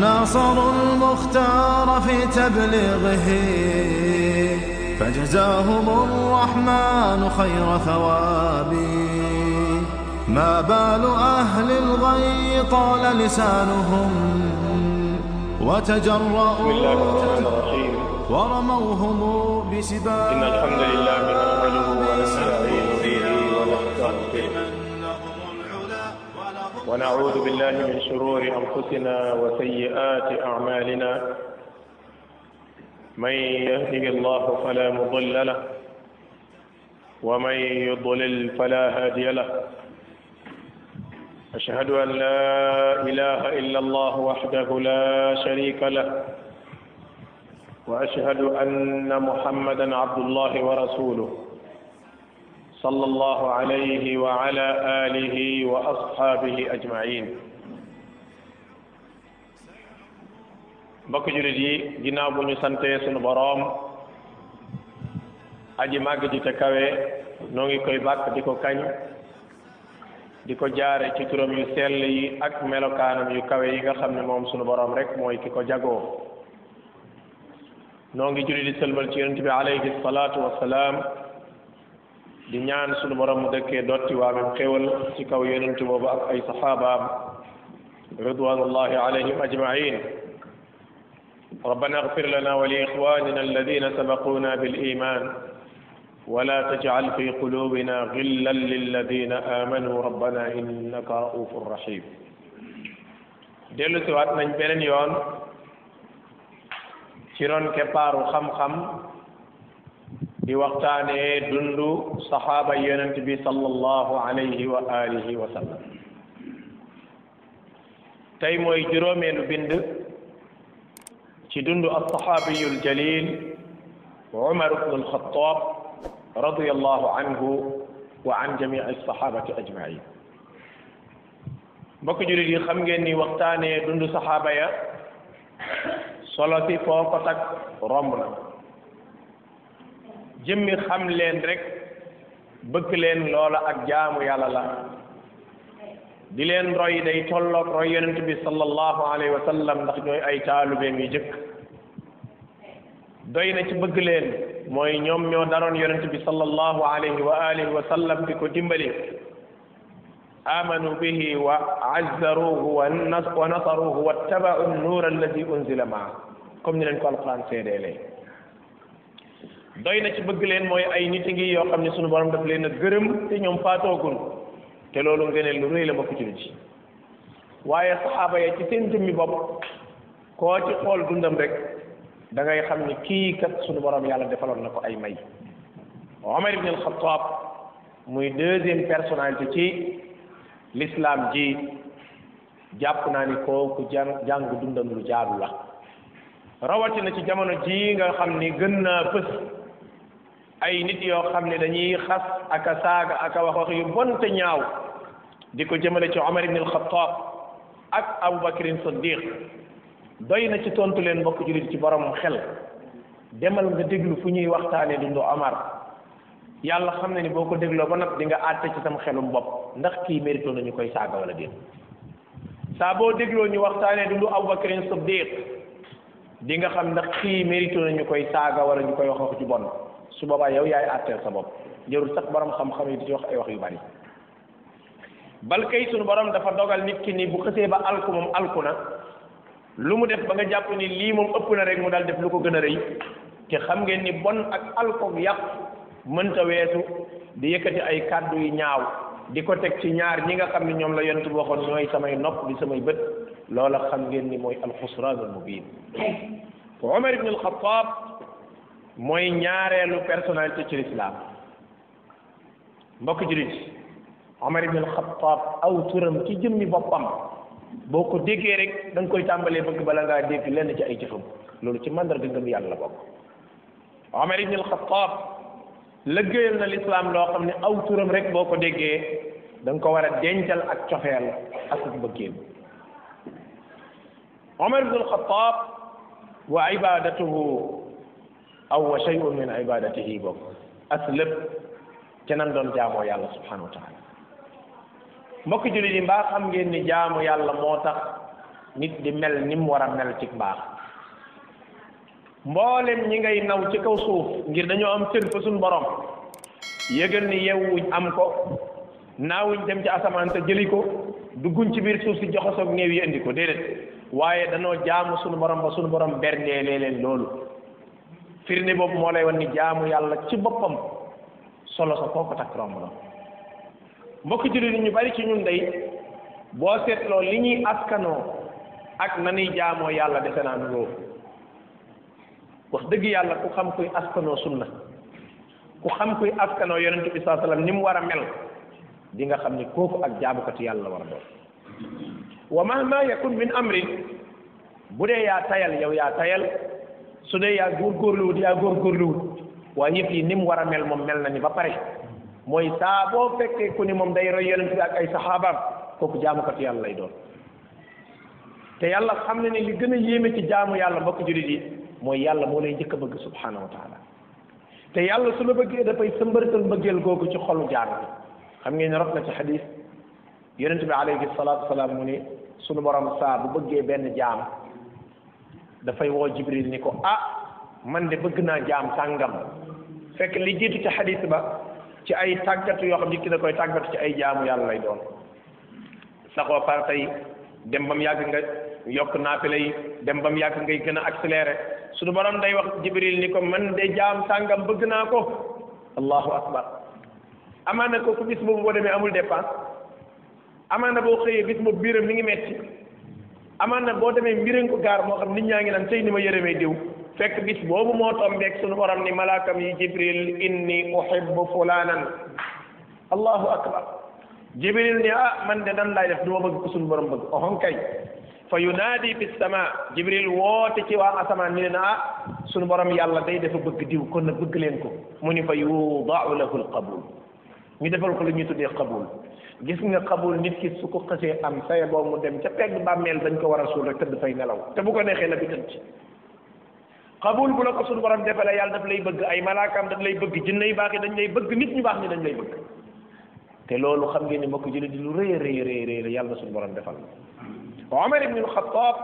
وناصروا المختار في تبليغه فجزاهم الرحمن خير ثواب ما بال أهل الغي طال لسانهم وتجرؤوا بسم الله الرحمن الرحيم ورموهم بسباب إن الحمد لله نحمده ونستعين به ونستغفره ونعوذ بالله من شرور أنفسنا وسيئات أعمالنا من يهده الله فلا مضل له ومن يضلل فلا هادي له أشهد أن لا إله إلا الله وحده لا شريك له واشهد ان محمدا عبد الله ورسوله صلى الله عليه وعلى اله واصحابه اجمعين mbokk julit yi ginnaaw bu ñu santee sunu boroom aji màgg ji te kawe noo ngi koy bàkk di ko kañ di ko jaare ci turam yu sell yi ak melokaanam yu kawe yi nga xam ne moom sunu boroom rek mooy ki ko jagoo noo ngi julli di sëlmal ci yonent bi alayhi salaatu wassalaam di ñaan sunu borom mu dëkkee dotti waamem xéwal ci kaw yonent boobu ak ay saxaabaam ridwanullahi alayhim ajmain ربنا اغفر لنا ولإخواننا الذين سبقونا بالإيمان ولا تجعل في قلوبنا غلا للذين آمنوا ربنا إنك رؤوف رحيم dellu si waat nañ beneen yoon ci ron keppaaru xam-xam di waxtaanee dundu saxaaba yonent bi sallallahu alayhi wa alihi wa sallam tey mooy juróomeelu bind ci dundu alsaxaabiyu aljalil umar ibnu alxataab radiallahu anhu wa an jamii alsaxaabati ajmain mbokk julit yi xam ngeen ni waxtaanee dundu saxaaba ya solo si foo ko takk romb na jëmmi xam leen rek bëgg leen loola ak jaamu yàlla la di leen roy day tolloog roy yonent bi sallallahu alayhi wa sallam ndax ñooy ay taalubeem yu jëkk doy na ci bëgg leen mooy ñoom ñoo daroon yonent bi sallallahu alayhi wa alihi wa sallam di ko dimbali amanu bihi wa azzaruhu wa nasaruhu wa tabau nuur alladi unzila maa comme ni leen ko alquran seedeelee doy na ci bëgg leen mooy ay nit ngi yoo xam ne sunu borom daf leen a gërëm te ñoom faatoogun te loolu ngëneel lu rëy la bokk ci lu ci waaye saxaaba ya ci seen jëmmi bopp koo ci xool dundam rek da ngay xam ni kii kat sunu borom yàlla defaloon na ko ay may Omar ibn al-Khattab muy deuxième personnalité ci l'islam ji jàpp naa ni kooku jàng jàng dundam lu jaadu la rawatina ci jamono ji nga xam ni gën naa fës ay nit yoo xam ne dañuy xas aka saaga aka wax wax yu bon te ñaaw di ko jëmale ci Omar ibn al-Khattab ak Abu Bakrin Siddiq doy na ci tontu leen mbokk jullit ci borom xel demal nga déglu fu ñuy waxtaanee dundu Omar yàlla xam na ni boo ko dégloo ba nag di nga àtte ci sam xelum bopp ndax kii mérito nañu koy saaga wala déet saa boo dégloo ñu waxtaanee dundu Abu Bakrin Siddiq di nga xam ndax kii mérito nañu koy saaga wala ñu koy wax wax ju bon su boobaa yow yaay àtteel sa bopp jërul sax borom xam-xam yi di ci wax ay wax yu bari bal kay sunu borom dafa dogal nit ki ni bu xësee ba alku moom alku na lu mu def ba nga jàpp ni lii moom ëpp na rek mu dal def lu ko gën a rëy te xam ngeen ni bon ak alkoog yàq mënta weesu di yëkkati ay kàddu yu ñaaw di ko teg ci ñaar ñi nga xam ne ñoom la yonent bi waxoon ñooy samay nopp di samay bët loola xam ngeen ni mooy alxusraan al mubin Omar ibn al-Khattab mooy ñaareelu personnalité ci l'islam mbokk julit Omar ibn al-Khattab aw turam ci jëmmi boppam boo ko déggee rek da nga koy tàmbalee bëgg bala ngaa dégg lenn ci ay jëfam loolu ci mandarga ngëm yàlla la bokk Omar ibn al-Khattab lëggéeyal na l'islam loo xam ne aw turam rek boo ko déggee da nga ko war a dencal ak cofeel ak bëggeel Omar ibn al-Khattab wa ibadatuhu aw wa shay'un min ibadatihi bokk as lépp ca nan doon jaamoo yàlla subhanahu wa taala mbokk jullit yi mbaa xam ngeen ni jaamu yàlla moo tax nit di mel ni mu war a mel ci mbaax mboolem ñi ngay naw ci kaw suuf ngir dañoo am cër fa suñ borom yëgal ni yewwuñ am ko naawuñ dem ci asamaan te jëli ko dugguñ ci biir suuf si joxasoog néew yi indi ko déedéet waaye danoo jaamu suñu borom ba suñu borom berndeelee leen loolu firnde boobu moo lay wan ni jaamu yàlla ci boppam solo sa foo ko takk romb na mbokk jullit ñu bari ci ñun day boo seetloo li ñuy askanoo ak na ñuy jaamoo yàlla defe naa nuroo wax dëgg yàlla ku xam kuy askanoo sunna ku xam kuy askanoo yonente bi saa sallam ni mu war a mel di nga xam ni kooku ak jaamukatu yàlla war a doon wa mahma yakun min amrin bu dee yaa tayal yow yaa tayal su dee yaa góorgóorluwut yaa góorgóorluwut waaye yëf yi ni mu war a mel moom mel na ni ba pare mooy saa boo fekkee ku ni moom day roy yonent bi ak ay saxaabaam kooku jaamukatu yàlla lay doon te yàlla xam na ne li gën a yéeme ci jaamu yàlla mbokk jullit yi mooy yàlla moo lay njëkk a bëgg subhanahu wa taala te yàlla su la bëggee dafay sëmbërtal mbëggeel googu ci xolu jaam bi xam ngeen ne rot na ci xadis yonent bi alayhi salaatu wasalaam mu ni sunu borom saa bu bëggee benn jaam dafay woo jibril ni ko ah man de bëgg naa jaam sàngam fekk li jiitu ci xadis ba ci ay tàggatu yoo xam nit ki da koy tàggatu ci ay jaamu yàlla lay doon saxoo par tey dem ba mu yàgg nga yokk naafila yi dem ba mu yàgg ngay gën a accéléré sunu borom day wax jibril ni ko man de jaam sàngam bëgg naa ko allahu akbar amaana kooku bis boobu boo demee amul dépense amaana boo xëyee bis boobu biiram mi ngi metti amaana boo demee mbiran ko gaar moo xam nit ñaa ngi naan tey ni ma yërëmee diw fekk bis boobu moo tombeeg sunu borom ni malaakam yi jibril inni uhibbu fulanan allahu akbar jibril ni ah man de nan laay def du ma bëgg ko sunu borom bëgg ohon kay fa yunaadi fi sama jibril woote ci waa asamaan ni leen ah sunu borom yàlla day dafa bëgg diw kon nag bëgg leen ko mu ni fa yudaau lahu alqabul ñu defal ko lu ñuy tuddee qabul gis nga qabul nit ki su ko xësee am saye boobu mu dem ca pegg bàmmeel dañ ko war a suul rek tëdd fay nelaw te bu ko neexee la bi tëdd qabul bu la ko suñu borom defalee yàlla daf lay bëgg ay malaakaam daf lay bëgg jinne yu baax yi dañ lay bëgg nit ñu baax ñi dañ lay bëgg te loolu xam ngeen ni mbokk jullit di lu rëy rëy rëy rëy la yàlla suñu borom defal Omar ibn al-Khattab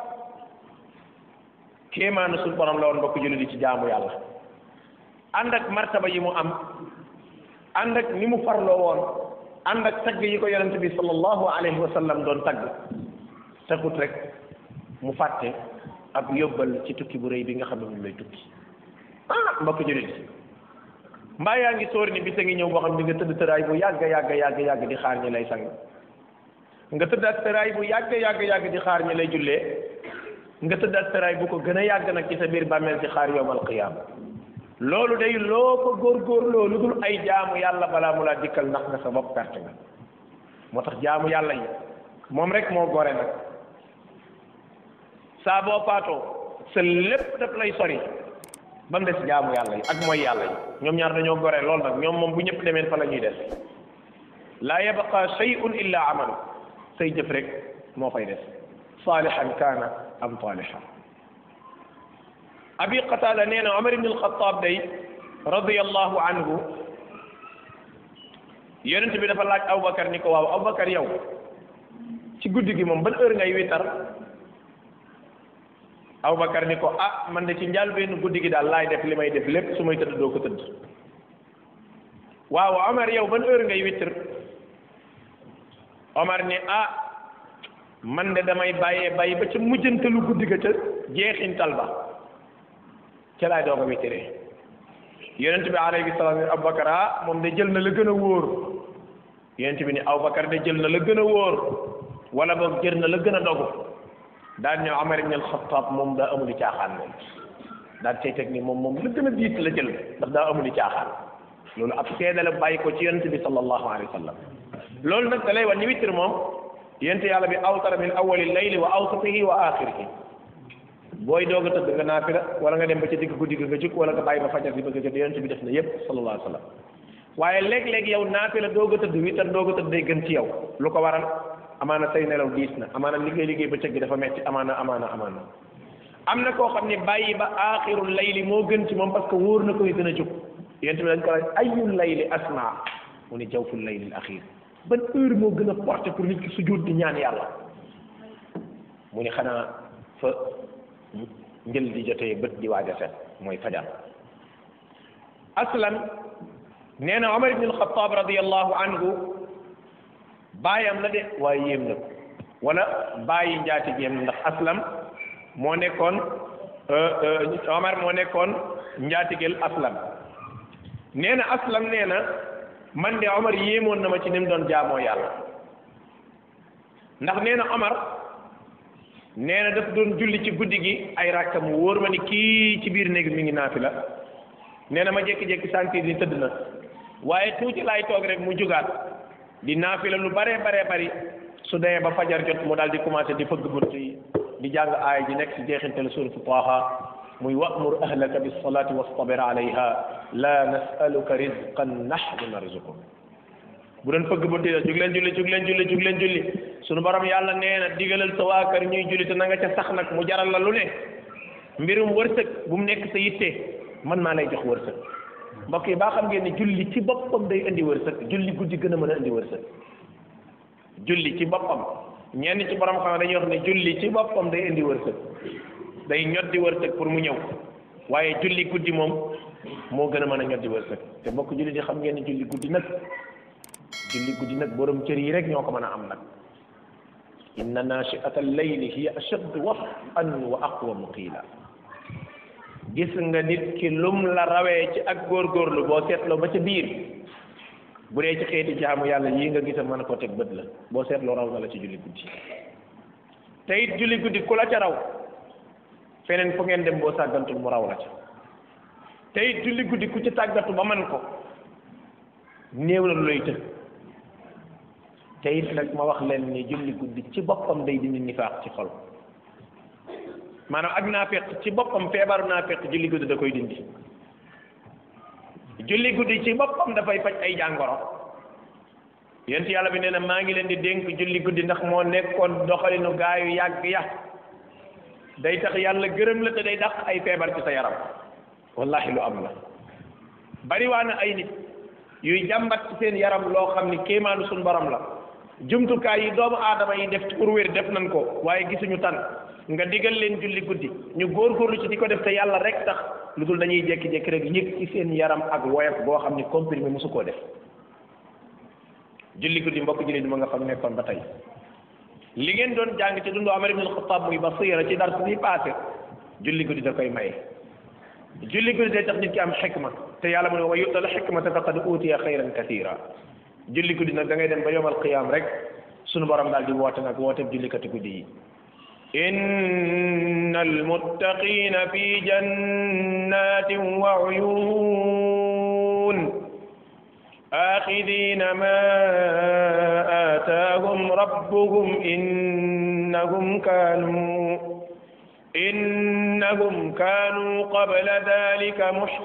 kéemaanu suñu borom la woon mbokk jullit di ci jaamu yàlla ànd ak martaba yi mu am ànd ak ni mu farloo woon ànd ak tagg yi ko yonente bi sallallahu alayhi wa sallam doon tagg tagut rek mu fàtte ab yóbbal ci tukki bu rëy bi nga xam ne moom lay tukki ah mbokk jullit mbaa yaa ngi sóor ni bisa ngi ñëw boo xam ne nga tëdd tëraay bu yàgg yàgg yàgg yàgg di xaar ñi lay sang nga tëdd ak tëraay bu yàgg yàgg yàgg di xaar ñi lay jullee nga tëdd ak tëraay bu ko gën a yàgg nag ci sa biir bàmmeel ci xaar yowmal qiyaama loolu day loo ko góorgóorloo lu dul ay jaamu yàlla balaa mu laa dikkal ndax nga sa bopp perte nga moo tax jaamu yàlla yi moom rek moo gore nag saa boo faatoo sa lépp daf lay sori ba mu des jaamu yàlla yi ak mooy yàlla yi ñoom ñaar dañoo gore lool nag ñoom moom bu ñëpp demeen fa la ñuy des laa yabqa shay'un illa amalu say jëf rek moo fay des saalihan kaana am taalihan abi qatada nee na omar ibn alxataab day radiallahu anhu yonent bi dafa laaj aboubacar ni ko waaw aboubacar yow ci guddi gi moom ban heure ngay witar aboubacar ni ko ah man de ci njàlbéenu guddi gi daal laay def li may def lépp su may tëdd doo ko tëdd waaw omar yow ban heure ngay witar omar ni ah man de damay bàyyee bàyyi ba ca mujjantalu guddi ga ca jeexintal ba ca laay doog a witiree yonent bi alayhi salaam ne Aboubacar ah moom de jël na la gën a wóor yonent bi ni Aboubacar de jël na la gën a wóor wala boog jël na la gën a dogu daan ñëw Amar ibn al-Khattab moom daa amuli caaxaan moom daan cay teg ni moom moom la gën a diis la jël ndax daa amuli caaxaan loolu ab seede la bàyyi ko ci yonent bi sallallahu alayhi wa sallam loolu nag da lay wax ni witir moom yonent yàlla bi awtara min awwali layli wa awsatihi wa axirihi booy doog a tëdd nga naafila wala nga dem ba ca digg guddi ga nga jóg wala nga bàyyi ba fajar bi bëgg a jot yonent bi def na yépp sallallahu alayhi wa sallam waaye léeg-léeg yow naafila doog a tëdd witar doog a tëdd day gën ci yow lu ko waral amaana say nelaw diis na amaana liggéey liggéey ba cëgg dafa metti amaana amaana amaana am na koo xam ne bàyyi ba aaxirul layli moo gën ci moom parce que wóor na koy gën a jóg yonent bi dañ ko laaj ayul layli asma mu ni jawful layli al axir ban heure moo gën a porté pour nit ki sujjóot di ñaan yàlla mu ni xanaa fa njël di jotee bët di waaj a set mooy fajar aslam nee na Omar ibn al-Khattab radiyallahu anhu baayam la de waaye yéem na ko wala bàyyi njaati jéem ndax aslam moo nekkoon Omar moo nekkoon njaatigel aslam nee na aslam nee na man de Omar yéemoon na ma ci ni mu doon jaamoo yàlla ndax nee na Omar nee na daf doon julli ci guddi gi ay rakka mu wóor ma ni kii ci biir néeg mi ngi naafila nee na ma jékki-jékki sentir ni tëdd na waaye tuuti laay toog rek mu jugaat di naafila lu bare bare bari su dee ba fajar jot mu daal di commencé di fëgg bunt yi di jàng aaya ji nekk si jeexintal suratu Taaha muy wa'mur ahlaka bis salati wastabir alayha la nas'aluka rizqan nahnu narzuquk bu doon fëgg bunt yi jug leen julli jug leen julli jug leen julli sunu borom yàlla nee na digalal sa waa kër ñuy julli te na nga ca sax nag mu jaral la lu ne mbirum wërsëg bu mu nekk sa yitte man maa lay jox wërsëg mbokk yi baa xam ngeen ne julli ci boppam day indi wërsëg julli guddi gën a mën a indi wërsëg julli ci boppam ñenn ci borom xam dañuy wax ne julli ci boppam day indi wërsëg day ñoddi wërsëg pour mu ñëw waaye julli guddi moom moo gën a mën a ñoddi wërsëg te mbokk julli di xam ngeen ne julli guddi nag julli guddi nag borom cër yi rek ñoo ko mën a am nag inna nachiata alleyli hiya ashaddu waf'an wa aqwamu qiila gis nga nit ki lum la rawee ci ak góorgóorlu boo seetloo ba ca biir bu dee ci xeeti jaamu yàlla yii nga gisa mën a ko teg bët la boo seetloo raw na la ci julli guddi te it julli guddi ku la ca raw feneen fu ngeen dem boo sàggantul mu raw la ca te it julli guddi ku ci tàggatu ba man ko néew na lu lay të te it nag ma wax leen ni julli guddi ci boppam day dindi nifaaq ci xol maanaam ak naafeq ci boppam feebaru naafeq julli guddi da koy dindi julli guddi ci boppam dafay faj ay jàngoro yent yàlla bi nee na maa ngi leen di dénk julli guddi ndax moo nekkoon doxalinu gaayu yàgg ya day tax yàlla gërëm la te day dàq ay feebar ci sa yaram wallahi lu am la bari waa na ay nit yuy jàmbat ci seen yaram loo xam ni kéemaanu suñu borom la jumtukaay yi doomu aadama yi def pour wér def nañ ko waaye gisuñu tan nga digal leen julli guddi ñu góorgóorlu ci di ko def te yàlla rek tax lu dul dañuy jékki-jékki rek yëg ci seen yaram ak woyof boo xam ni comprimé mosu koo def julli guddi mbokk julli di ma nga xam nekkoon ba tey li ngeen doon jàng ci dundu Umar ibn al-Khattab muy basira ci dars bi passé julli guddi da koy maye julli guddi day tax nit ki am xikma te yàlla mu ne wa yu'tal xikmata faqad utiya xayran kathira julli guddi nag da ngay dem ba yowmal qiyaam rek sunu borom daal di woote nag woote jullikati guddi yi inna almuttaqina fi jannatin wa uyun آخذين ما آتاهم ربهم إنهم كانوا إنهم كانوا قبل ذلك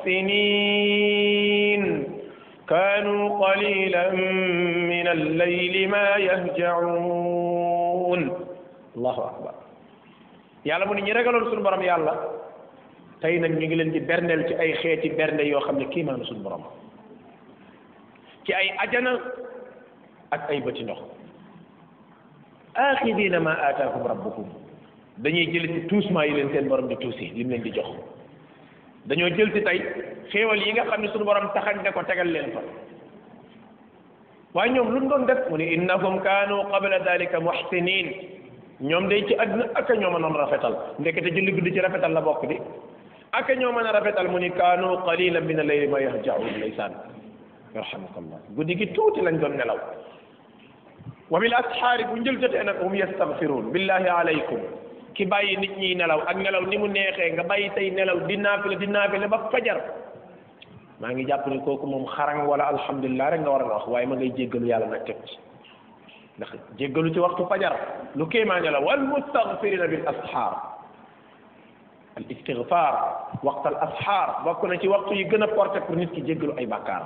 محسنين كانوا قليلا من الليل ما يهجعون الله أكبر yàlla mu ne ñi ragaloon suñu borom yàlla tey nag ñu ngi leen di berndeel ci ay xeeti bernde yoo xam ne kiimaanu suñu borom ci ay ajana ak ay bëti ndox aaxidina ma aataakum rabbukum dañuy jël ci tuusmaa yi leen seen borom di tuusi lim leen di jox dañoo jël ci tey xéewal yi nga xam ne suñu borom taxañ ne ko tegal leen fa waaye ñoom lu mu doon def mu ne innahum kaanu qabla dalika muhsinin ñoom day ci àdduna ak ñoo mënoon rafetal ndekete julli guddi ci rafetal la bokk di ak ñoo mën a rafetal mu ni kaanu qalilan min al-layli ma yahjaun ndeysaan yarhamukallah guddi gi tuuti lañ doon nelaw wa bil asxaari bu njël jotee nag hum yastaghfiruun billahi alaykum ki bàyyi nit ñi nelaw ak nelaw ni mu neexee nga bàyyi say nelaw di naafile di naafile ba fajar maa ngi jàpp ni kooku moom xarang wala alhamdulilah rek nga war a wax waaye ma ngay jéggalu yàlla nag teg ci ndax jéggalu ci waxtu fajar lu kéemaane la wal mustaghfirina bil asxaar al istigfaar waxtal asxaar bokk na ci waxtu yi gën a porté pour nit ki jéggalu ay bàkkaar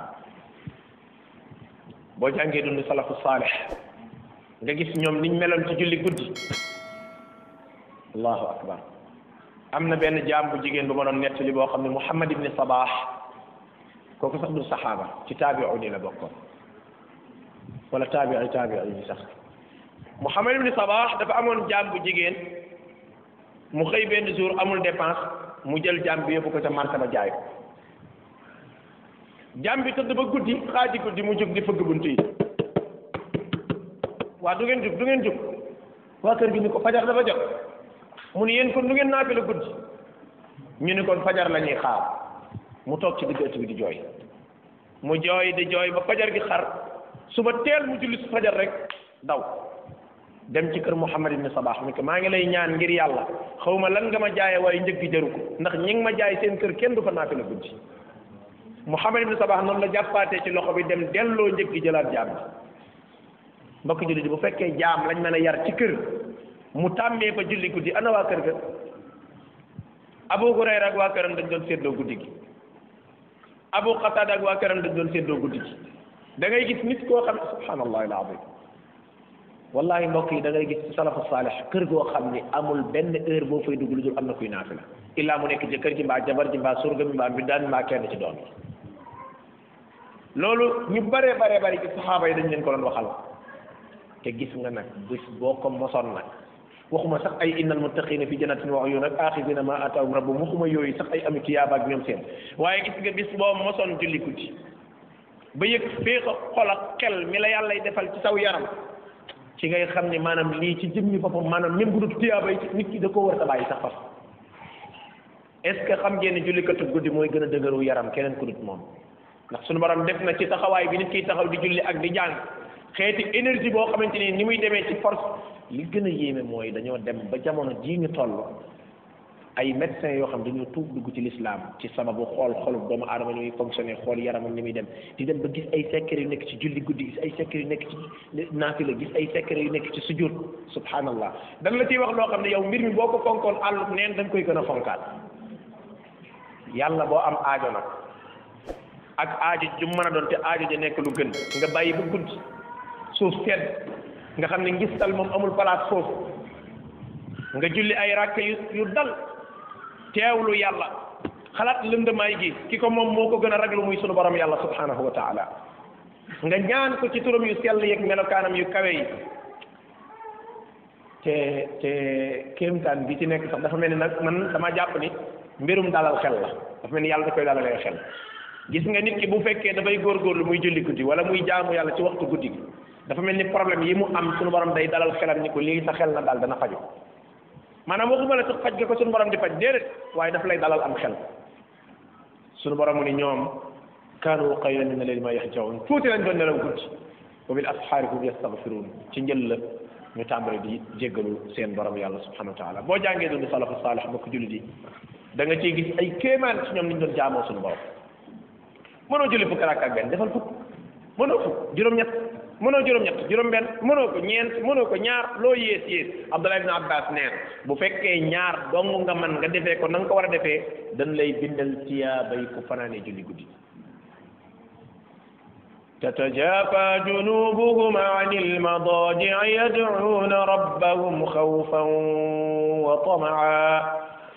boo jàngee dund salafu saalih nga gis ñoom niñ meloon ci julli guddi allahu akbar am na benn jaam bu jigéen bu ma doon nettali boo xam ne Muhammad ibni Sabah kooku sax du saxaaba ci taabi'u la bokkoon wala taabi'i taabi'i yi sax Muhammad ibni Sabah dafa amoon jaam bu jigéen mu xëy benn jour amul dépense mu jël jaam bi yóbbu ko ca marché ba jaay ko jaam bi tëdd ba guddi xaaji guddi mu jóg di fëgg bunt yi waa du ngeen jóg du ngeen jóg waa kër gi ni ko fajar dafa jot mu ni yéen kon du ngeen naafi la guddi ñu ni kon fajar la ñuy xaar mu toog ci digg ëtt bi di jooy mu jooy di jooy ba fajar gi xar suba teel mu julli su fajar rek daw dem ci kër Muhammad ibn Sabah ni ko maa ngi lay ñaan ngir yàlla xaw ma lan nga ma jaaye waaye njëg gi jaru ko ndax ñi ngi ma jaay seen kër kenn du fa naafi la guddi Muhammad ibn Sabah noonu la jàppaatee ci loxo bi dem delloo njëg gi jëlaat jaam bi mbokk julli di bu fekkee jaam lañ mën a yar ci kër mu tàmmee fa julli guddi ana waa kër ga Abu Hurayra ak waa këram dañ doon séddoo guddi gi Abu Qatada ak waa këram dañ doon séddoo guddi gi da ngay gis nit koo xam ne subhanallahi alazim wallahi mbokk yi da ngay gis ci salafu saalih kër goo xam ni amul benn heure boo fay dugg lu dul am na kuy naafila illaa mu nekk jëkkër ji mbaa jabar ji mbaa surga bi mbaa mbindaan mbaa kenn ci doom yi loolu ñu bare bare bare ci saxaaba yi dañ leen ko doon waxal te gis nga nag bis boo ko mosoon nag waxuma sax ay innal muttaqina fi jannatin wa uyun ak axidina ma ataahum rabbuhum waxuma yooyu sax ay ami tiyaaba ak ñoom seen waaye gis nga bis boo mosoon julli guddi ba yëg féex a xol ak xel mi la yàllay defal ci saw yaram ci ngay xam ne maanaam lii ci jëmmi boppam maanaam même bu dul tiyaaba yi nit ki da koo war a bàyyi sax fas est ce que xam ngeen ne jullikatu guddi mooy gën a dëgëru yaram keneen ku dut moom ndax suñu borom def na ci taxawaay bi nit kiy taxaw di julli ak di jàng xeeti énergie boo xamante ni ni muy demee ci force li gën a yéeme mooy dañoo dem ba jamono jii ñu toll ay médecins yoo xam dañoo tuub dugg ci l'islam ci sababu xool xolu doomu aadama ni muy fonctionné xool yaramam ni muy dem di dem ba gis ay secret yu nekk ci julli guddi gis ay secret yu nekk ci naafila gis ay secret yu nekk ci sujud subhanallah dañ la ciy wax loo xam ne yow mbir mi boo ko fonkoon àll neen dañ koy gën a fonkaat yàlla boo am aajo nag ak aajo ju mën a doon te aajo ja nekk lu gën nga bàyyi ba guddi suuf sedd nga xam ne ngistal moom amul place foofu nga julli ay rakk yu yu dal teewlu yàlla xalaat lëndamaay gi ki ko moom moo ko gën a raglu muy sunu borom yàlla subhanahu wa taala nga ñaan ko ci turam yu sell yeeg melokaanam yu kawe yi te te kéemtaan bi ci nekk sax dafa mel ni nag man dama jàpp ni mbirum dalal xel la dafa mel ni yàlla da koy dalalee xel gis nga nit ki bu fekkee dafay góorgóorlu muy julli guddi wala muy jaamu yàlla ci waxtu guddi gi dafa mel ni problème yi mu am sunu borom day dalal xelam ni ko lii sa xel na daal dana faju maanaam waxuma la sax faj ga ko sunu borom di faj déedéet waaye daf lay dalal am xel sunu borom mu ni ñoom kaanu qaylan min al-layli ma yahjaun tuuti lañ doon nelaw guddi wa bil ashaari hum yastaghfiruun ci njël la ñu tàmbale di jéggalu seen borom yàlla subhanahu wa taala boo jàngee dund salafu saalih mbokk jullit yi da nga ciy gis ay kéemaan ci ñoom ni ñu doon jaamoo suñu borom mënoo julli fukk rakk ak benn defal fukk mënoo fukk juróom-ñett mënoo juróom-ñett juróom-benn mënoo ko ñeent mënoo ko ñaar loo yées yées Abdullah ibn Abbas neen bu fekkee ñaar dong nga man nga defee ko na nga ko war a defee dañ lay bindal tiyaabay ku fanaanee julli guddi تتجافى جنوبهم عن المضاجع يدعون ربهم خوفا وطمعا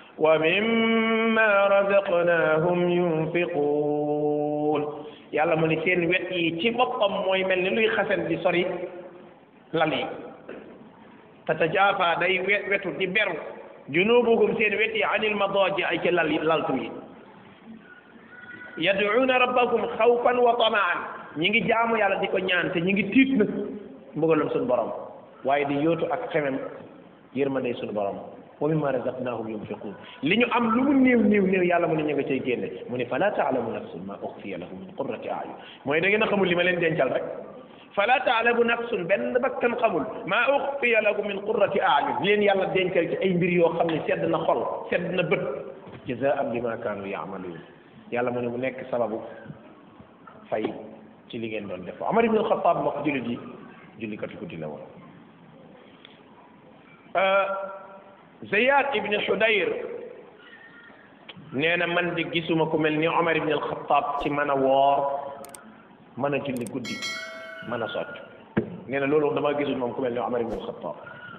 ومما رزقناهم ينفقون yàlla mu ni seen wet yi ci boppam mooy mel ni luy xasen di sori lal yi tatajaafa day wet wetu di beru junubuhum seen wet yi anil madaaji ay ci lal laltu yi yad'uuna rabbahum xawfan wa tamaan ñi ngi jaamu yàlla di ko ñaan te ñi ngi tiit nag mbugalum suñu borom waaye di yóotu ak xemem yërmande suñu borom wa mimma razaqnahum yunfiqun li ñu am lu mu néew néew néew yàlla mu ne ñu nga cay génne mu ne fala taalamu nafsun ma uxfiya lahum min qurrati ayun mooy da ngeen a xamul li ma leen dencal rek fala taalamu nafsun benn bakkan xamul ma uxfiya lahum min qurrati ayun leen yàlla dencal ci ay mbir yoo xam ne sedd na xol sedd na bët jazaan bima kaanu yaamaluun yàlla mu ne mu nekk sababu fay ci li ngeen doon def Omar ibn Xattaab moo ko jullit yi jullikatu guddi la woon Ziyad ibn Xudayr nee na man di gisuma ku mel ni Omar ibn Xattaab ci mën a woor mën a julli guddi mën a socc nee na loolu dama gisul moom ku mel ni Omar ibn Xattaab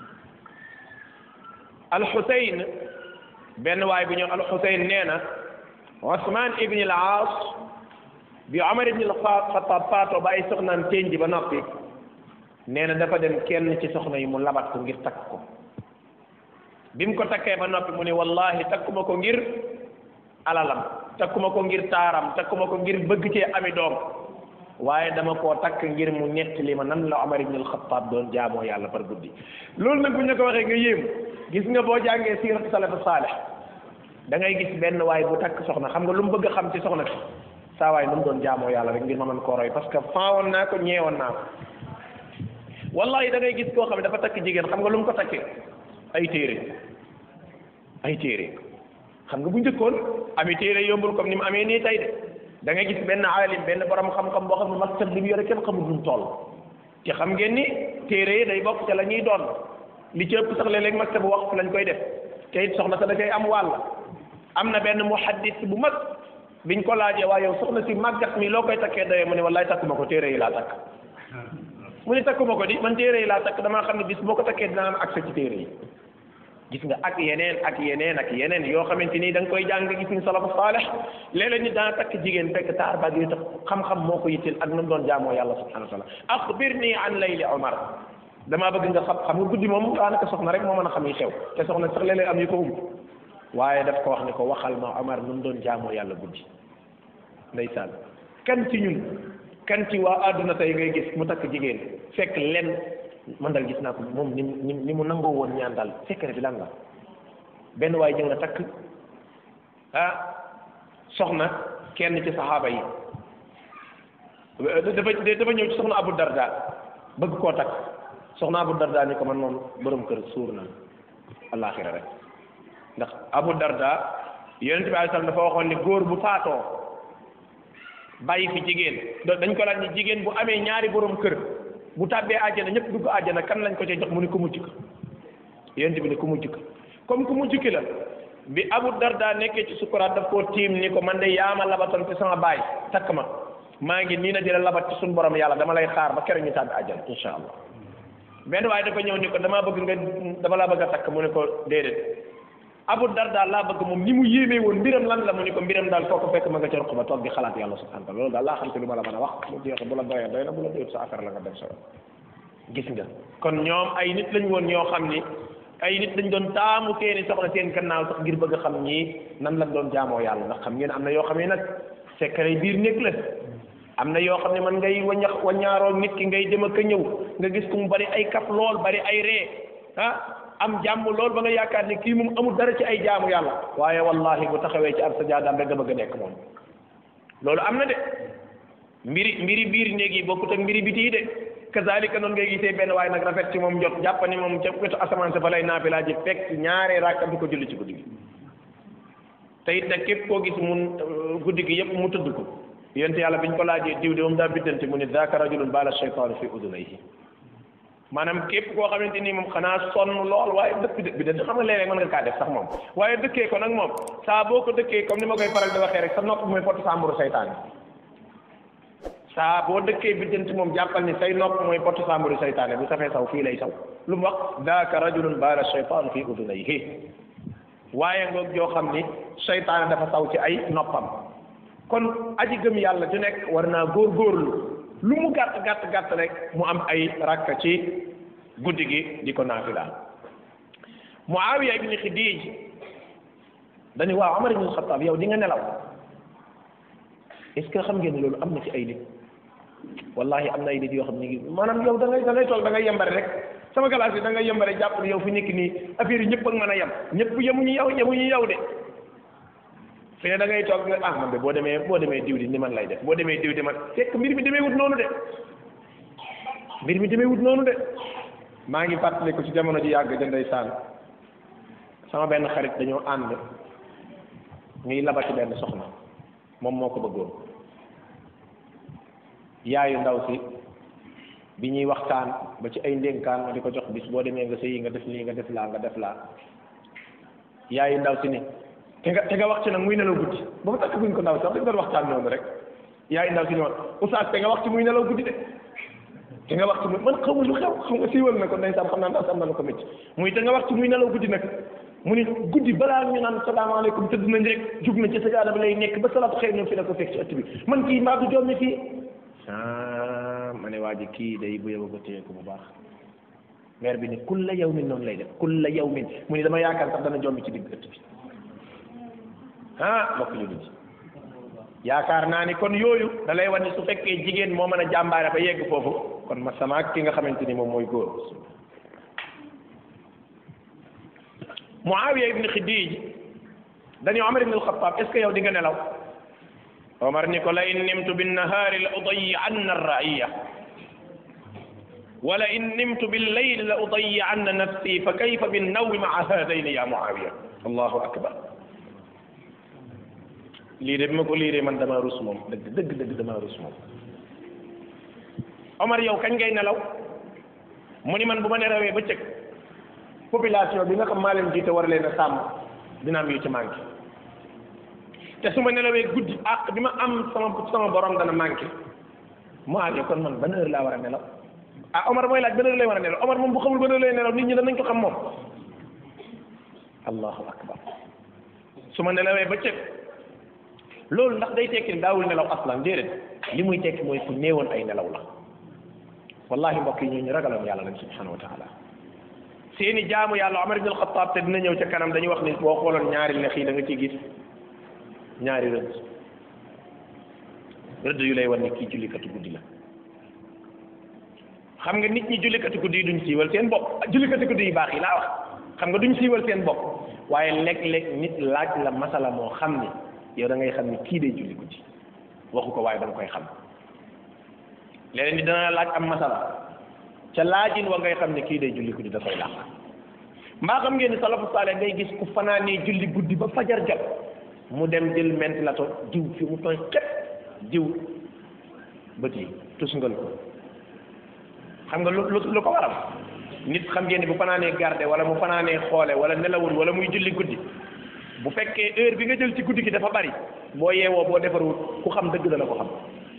Al-Xuseyn benn waay bu ñëw Al-Xuseyn nee na Usmaan ibn al-Aas bi Omar ibn al-Xattaab faatoo ba ay soxnaam teñ ji ba noppi nee na dafa dem kenn ci soxna yi mu labat ko ngir takk ko bi mu ko takkee ba noppi mu ne wallahi takkuma ko ngir alalam takkuma ko ngir taaram takkuma ko ngir bëgg cee ami doom waaye dama koo takk ngir mu nettali ma nan la Omar ibn al-Khattab doon jaamoo yàlla par guddi loolu nag bu ñu ko waxee nga yéem gis nga boo jàngee siiratu salafu saalih da ngay gis benn waay bu takk soxna xam nga lu mu bëgg a xam ci soxna si saa waay nu mu doon jaamoo yàlla rek ngir ma mën koo roy parce que faawoon naa ko ñeewoon naa ko wallahi da ngay gis koo xam ne dafa takk jigéen xam nga lu mu ko takkee ay téere ay téere xam nga bu njëkkoon ami téere yombul comme ni mu amee nii tey de da ngay gis benn aalim benn borom xam-xam boo xam ne maktab li mu yore kenn xamul nu mu toll te xam ngeen ni téere yi day bokk ca la ñuy doon li ci ëpp sax léeg-léeg maktab waqf lañ koy def te it soxna sa da koy am wàll am na benn muhaddis bu mag biñ ko laajee waaye yow soxna si màggat mi loo koy takkee doyee mu ne wallaay takkuma ko téere yi laa takk mu ne takkuma ko di man téere yi laa takk damaa xam ne bis boo ko takkee dinaa am accès ci téere yi gis nga ak yeneen ak yeneen ak yeneen yoo xamante ni da nga koy jàng gis ni salafu saalih léeg-léeg nit dana takk jigéen fekk taar baag yi tax xam-xam moo ko yitteel ak nu mu doon jaamoo yàlla subhanahu wa taala axbirni an layli omar damaa bëgg nga xam xam nga guddi moom daanaka soxna rek moo mën a xam yi xew te soxna sax léeg-léeg am yu ko um waaye daf ko wax ne ko waxal ma omar nu mu doon jaamoo yàlla guddi ndeysaan kan ci ñun kan ci waa àdduna tey ngay gis mu takk jigéen fekk len man dal gis naa ko moom ni ni ni mu nangoo woon ñaan daal secret bi lan la benn waay ñëw na takk ah soxna kenn ci saxaaba yi dafa dafa ñëw ci soxna Abu Darda bëgg koo takk soxna Abu Darda ni ko man moom borom kër suur na àllaaxira rek ndax Abu Darda yonent bi alayhi salaam dafa waxoon ni góor bu faatoo bàyyi fi jigéen dañ ko laaj ni jigéen bu amee ñaari borom kër bu tàbbee àjjana ñëpp dugg àjjana kan lañ ko cay jox mu ni ku mucc ka yonent bi ni ku mucc ka comme ku mucc ki la bi Abu Darda nekkee ci sukuraat daf koo tiim ni ko man de yaama labatoon ci sama baay takk ma maa ngi nii na di la labat ci suñu borom yàlla dama lay xaar ba keroog ñu tàbbi àjjana insha allah benn waaye dafa ñëw ni ko damaa bëgg nga dama laa bëgg a takk mu ne ko déedéet Abu Darda laa bëgg moom ni mu yéemee woon mbiram lan la mu ni ko mbiram daal foo ko fekk ma nga ca ruq ba toog di xalaat yàlla subhanahu wa taala loolu daal laa xam te lu ma la mën a wax mu jeex bu la doyee doy na bu la doyut sa affaire la nga dem sa gis nga kon ñoom ay nit lañ woon ñoo xam ni ay nit lañ doon taamu seeni soxna seen gannaaw sax ngir bëgg a xam ñii nan lañ doon jaamoo yàlla ndax xam ngeen am na yoo xam ne nag secret biir néeg la am na yoo xam ne man ngay wañax wañaaroo nit ki ngay dem ak a ñëw nga gis ku mu bari ay kap lool bari ay ree ah am jàmm lool ba nga yaakaar ni kii moom amul dara ci ay jaamu yàlla waaye wallahi bu taxawee ci ab sajaadaam rek nga bëgg a nekk moom loolu am na de mbiri mbiri biir néeg yi bokkut ak mbiri biti yi de kazalika noonu ngay gisee benn waaye nag rafet ci moom jot jàpp ni moom ca wetu asamaan sa fa lay naafilaa ji fekk ñaaree rakka du ko julli ci guddi gi te it nag képp koo gis mun guddi gi yëpp mu tudd ko yonte yàlla biñ ko laajee diw de moom daa biddante mu ne zaaka rajulun baala shaytaanu fi udunayhi maanaam képp koo xamante ni moom xanaa sonn lool waaye dëkk bi de xam nga léeg-léeg mën nga kaa def sax moom waaye dëkkee ko nag moom saa boo ko dëkkee comme ni ma koy faral di waxee rek sa nopp mooy porte samburu saytaan saa boo dëkkee biddanti moom jàppal ni say nopp mooy porte samburu saytaane bu safee saw fii lay saw lu mu wax daaka rajulun baala shaytaan fi udunayhi waaye ngoog joo xam ni saytaane dafa saw ci ay noppam kon aji gëm yàlla ju nekk war naa góorgóorlu lu mu gàtt gàtt gàtt rek mu am ay rakka ci guddi gi di ko naafila Muawiya ibn Xidij dañu waaw Omar ibn Xattaab yow di nga nelaw est-ce que xam ngeen ne loolu am na ci ay nit wallahi am na ay nit yoo xam ne ngi maanaam yow da ngay da ngay toog da ngay yembare rek sama classe bi da ngay yembare jàpp ne yow fi nekk nii affaire yi ñëpp ak mën a yem ñëpp yemuñu yow yemuñu yow de fi ne da ngay toog nga ah man de boo demee boo demee diw di ni man lay def boo demee diw di man fekk mbir mi demee wut noonu de mbir mi demee wut noonu de maa ngi fàttaliku ci jamono ji yàgg ja ndeysaan sama benn xarit dañoo ànd ñuy labati benn soxna moom moo ko bëggoon yaayu ndaw si bi ñuy waxtaan ba ci ay ndénkaan ma di ko jox bis boo demee nga sëyi nga def lii nga def laa nga def laa yaayu ndaw si ni te nga te nga wax ci nag muy nelaw guddi ba mu takk guñ ko ndaw sax dañ doon waxtaan noonu rek yaayu ndaw si ni woon oustaz te nga wax ci muy nelaw guddi de te nga wax ci muy man xamu lu xew xam nga siiwal na ko ndeysaan xam naa ndaw si am na lu ko métti muy te nga wax ci muy nelaw guddi nag mu ni guddi balaa ñu naan salaamaaleykum tëdd nañ rek jug na ci sajaada ba lay nekk ba salaatu xëy na fi la ko fekk ci ëtt bi man kii mbaa du joom fii ah ma ne waa ji kii day bu yóbbu ko téye ko bu baax maire bi ni kulla yawmin noonu lay def kulla yawmin mu ni dama yaakaar sax dana jombi ci digg ëtt bi ah mbokk jullit yi yaakaar naa ni kon yooyu da lay wan ni su fekkee jigéen moo mën a jàmbaare ba yegg foofu kon ma sama ak ki nga xamante ni moom mooy góor Muawiya ibn Xidij dañu Omar ibn al-Khattab est ce que yow di nga nelaw Omar ni ko la in nimtu binnahaari la udayi'anna ar-ra'iya wala in nimtu billayli la udayi'anna nafsi fa kayfa binnawmi ma'a haadayni ya Muawiya allahu akbar lii de bi ma ko liiree man damaa rus moom dëgg dëgg dëgg damaa rus moom Omar yow kañ ngay nelaw mu ni man bu ma nelawee ba cëg population bi nga xam maa leen jiite war leen a sàmm dina am yu ci manqué te su ma nelawee guddi ak bi ma am sama sama borom dana manqué mu àggee kon man ban heure laa war a nelaw ah Omar mooy laaj ban heure lay war a nelaw Omar moom bu xamul ban heure lay nelaw nit ñi danañ ko xam moom allahu akbar su ma nelawee ba cëg loolu ndax day tekki daawul nelaw aslan déedéet li muy tekki mooy ku néewoon ay nelaw la wallahi mbokk yi ñu ragaloon yàlla lañ subhanahu wa taala seeni jaamu yàlla Omar ibn al-Khattab te dina ñëw ca kanam dañuy wax ni boo xooloon ñaari lex yi da nga ciy gis ñaari rëdd rëdd yu lay wan ni kii jullikatu guddi la xam nga nit ñi jullikatu guddi yi duñ siiwal seen bopp jullikatu guddi yi baax yi laa wax xam nga duñ siiwal seen bopp waaye léeg-léeg nit laaj la masala moo xam ni yow da ngay xam ni kii day julli guddi waxu ko waaye da nga koy xam léeg-léeg ni dana laaj am masala ca laajin wa ngay xam ne kii day julli guddi da koy làq mbaa xam ngeen ni salafu saale ngay gis ku fanaanee julli guddi ba fajar jot mu dem jël ventilateur diw fi mu tooy xet diw bët yi tusngal ko xam nga lu lu ko waral nit xam ngeen ni bu fanaanee garde wala mu fanaanee xoole wala nelawul wala muy julli guddi bu fekkee heure bi nga jël ci guddi gi dafa bari boo yeewoo boo defarul ku xam dëgg dana ko xam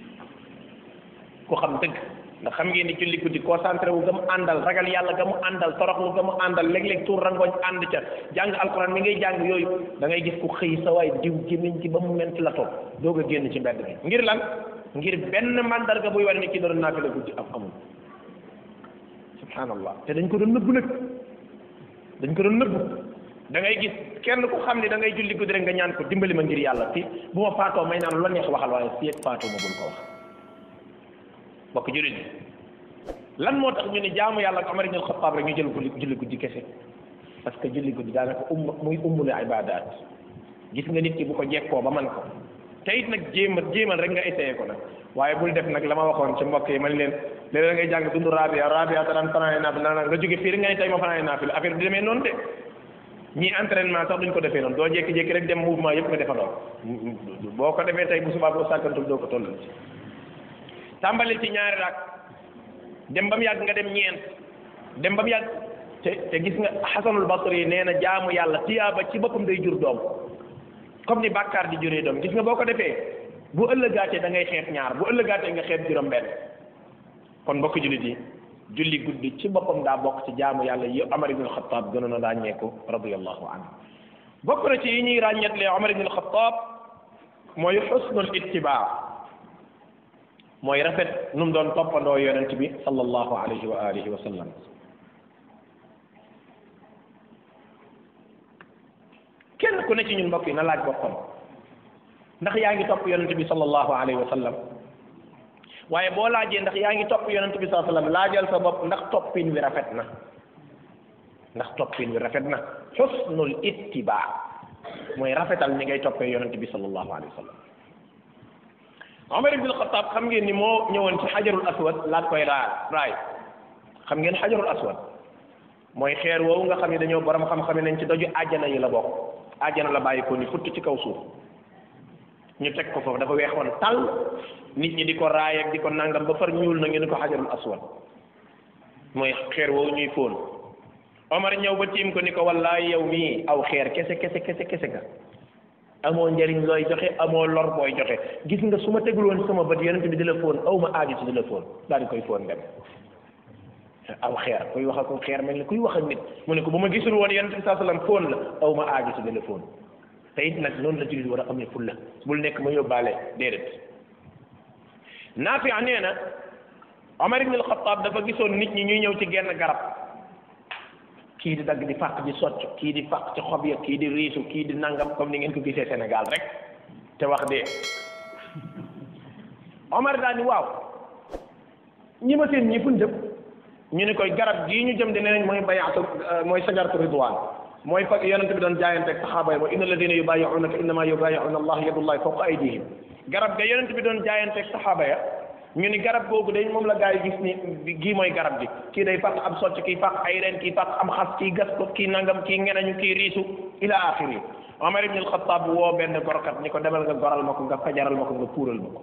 ku xam dëgg ndax xam ngeen ni julli guddi concentré wu ga mu àndal ragal yàlla ga mu àndal toroxlu ga mu àndal léeg-léeg tuur rangoñ ànd ca jàng alquran mi ngay jàng yooyu da ngay gis ku xëy sa waay diw gémmiñ ci ba mu ment la toog doog a génn ci mbedd bi ngir lan ngir benn mandarga buy wane ni ci doon naafila guddi am amul subhanallah te dañ ko doon nëbbu nag dañ ko doon nëbbu da ngay gis kenn ku xam ne da ngay julli guddi rek nga ñaan ko dimbali ma ngir yàlla fi bu ma faatoo may naan lu la neex waxal waaye fii ak faatoo ma bul ko wax bokk jullit bi lan moo tax ñu ne jaamu yàlla ak Omar ibn al-Khattab rek ñu jël ko julli guddi kese parce que julli guddi daanaka um muy ummul ibadat gis nga nit ki bu ko jekkoo ba man ko te it nag jéem a jéemal rek nga essayé ko nag waaye bul def nag la ma waxoon ci mbokk yi man leen léeg-léeg ngay jàng dundu rabia rabia te daan fanaane naafil naan nga jóge fii rek nga ne tey ma fanaane naafil affaire bi demee noonu de ñii entraînement sax duñ ko defee noonu doo jékki-jékki rek dem mouvement yëpp nga defandoo boo ko defee tey bu subaa boo sàkkantul doo ko tollal ci tàmbali ci ñaari rak dem ba mu yàgg nga dem ñeent dem ba mu yàgg te te gis nga xasanul basri nee na jaamu yàlla tiyaaba ci boppam day jur doom comme ni bàkkaar di juree doom gis nga boo ko defee bu ëllëgaatee da ngay xeeb ñaar bu ëllëgaatee nga xeeb juróom benn kon mbokk jullit yi julli guddi ci boppam daa bokk ci jaamu yàlla yi Omar ibn al-Khattab gënoon a ràññeeku radiyallahu anhu bokk na ci yi ñuy ràññeetlee Omar ibn al-Khattab mooy xusnul ittibaa mooy rafet nu mu doon toppandoo yonent bi sallallahu alayhi wa alihi wa sallam kenn ku ne ci ñun mbokk yi na laaj boppam ndax yaa ngi topp yonent bi sallallahu alayhi wa sallam waaye boo laajee ndax yaa ngi topp yonent bi sallallahu alayhi wa sallam laajal sa bopp ndax toppin wi rafet na ndax toppin wi rafet na xusnul ittibaa mooy rafetal ni ngay toppee yonent bi sallallahu alayhi wa sallam Omar ibn al-Khattab xam ngeen ni moo ñëwoon ci xajarul aswad laat koy raay raay xam ngeen xajarul aswad mooy xeer woowu nga xam ne dañoo borom xam-xam nañ ci doju àjjana yi la bokk àjjana la bàyyi ko ni futt ci kaw suuf ñu teg ko foofu dafa weexoon tal nit ñi di ko raay ak di ko nangam ba far ñuul na ngeen ko xajarul aswad mooy xeer woowu ñuy fóon Omar ñëw ba tiim ko ni ko wallaay yow mii aw xeer kese kese kese kese nga amoo njëriñ looy joxe amoo lor booy joxe gis nga su ma tegul woon sama bët yonent bi di la fóon aw ma aaju ci di la fóon daal di koy fóon dem aw xeer kuy wax ak xeer mel ni kuy wax ak nit mu ne ko bu ma gisul woon yonent bi saa sallam fóon la aw ma aaju ci di la fóon te it nag noonu la jullit war a amee fulla bul nekk ma yóbbaale déedéet Naafi nee na Omar ibn al-Khattab dafa gisoon nit ñi ñuy ñëw ci genn garab kii di dagg di fàq di socc kii di fàq ci xob ya kii di riisu kii di nangam comme ni ngeen ko gisee Sénégal rek te wax dee Omar daal ni waaw ñi ma seen ñi fuñ jëm ñu ne koy garab gii ñu jëm di neneen mooy bayaatu mooy sajaratu ridwaan mooy fa yonente bi doon jaayante ak saxaaba yi mooy inna alladina yubayiunaka innama yubayiuna allah yadullahi fawqa aydihim garab ga yonente bi doon jaayante ak saxaaba ya ñu ni garab googu day moom la gaa yi gis ni gii mooy garab gi kii day fàq am socc kii fàq ay reen kii fàq am xas kii gas ko kii nangam kii ngenañu kii riisu ila axiri Omar ibn al-Khattab woo benn gorkat ni ko demal nga goral ma ko nga fajaral ma ko nga puural ma ko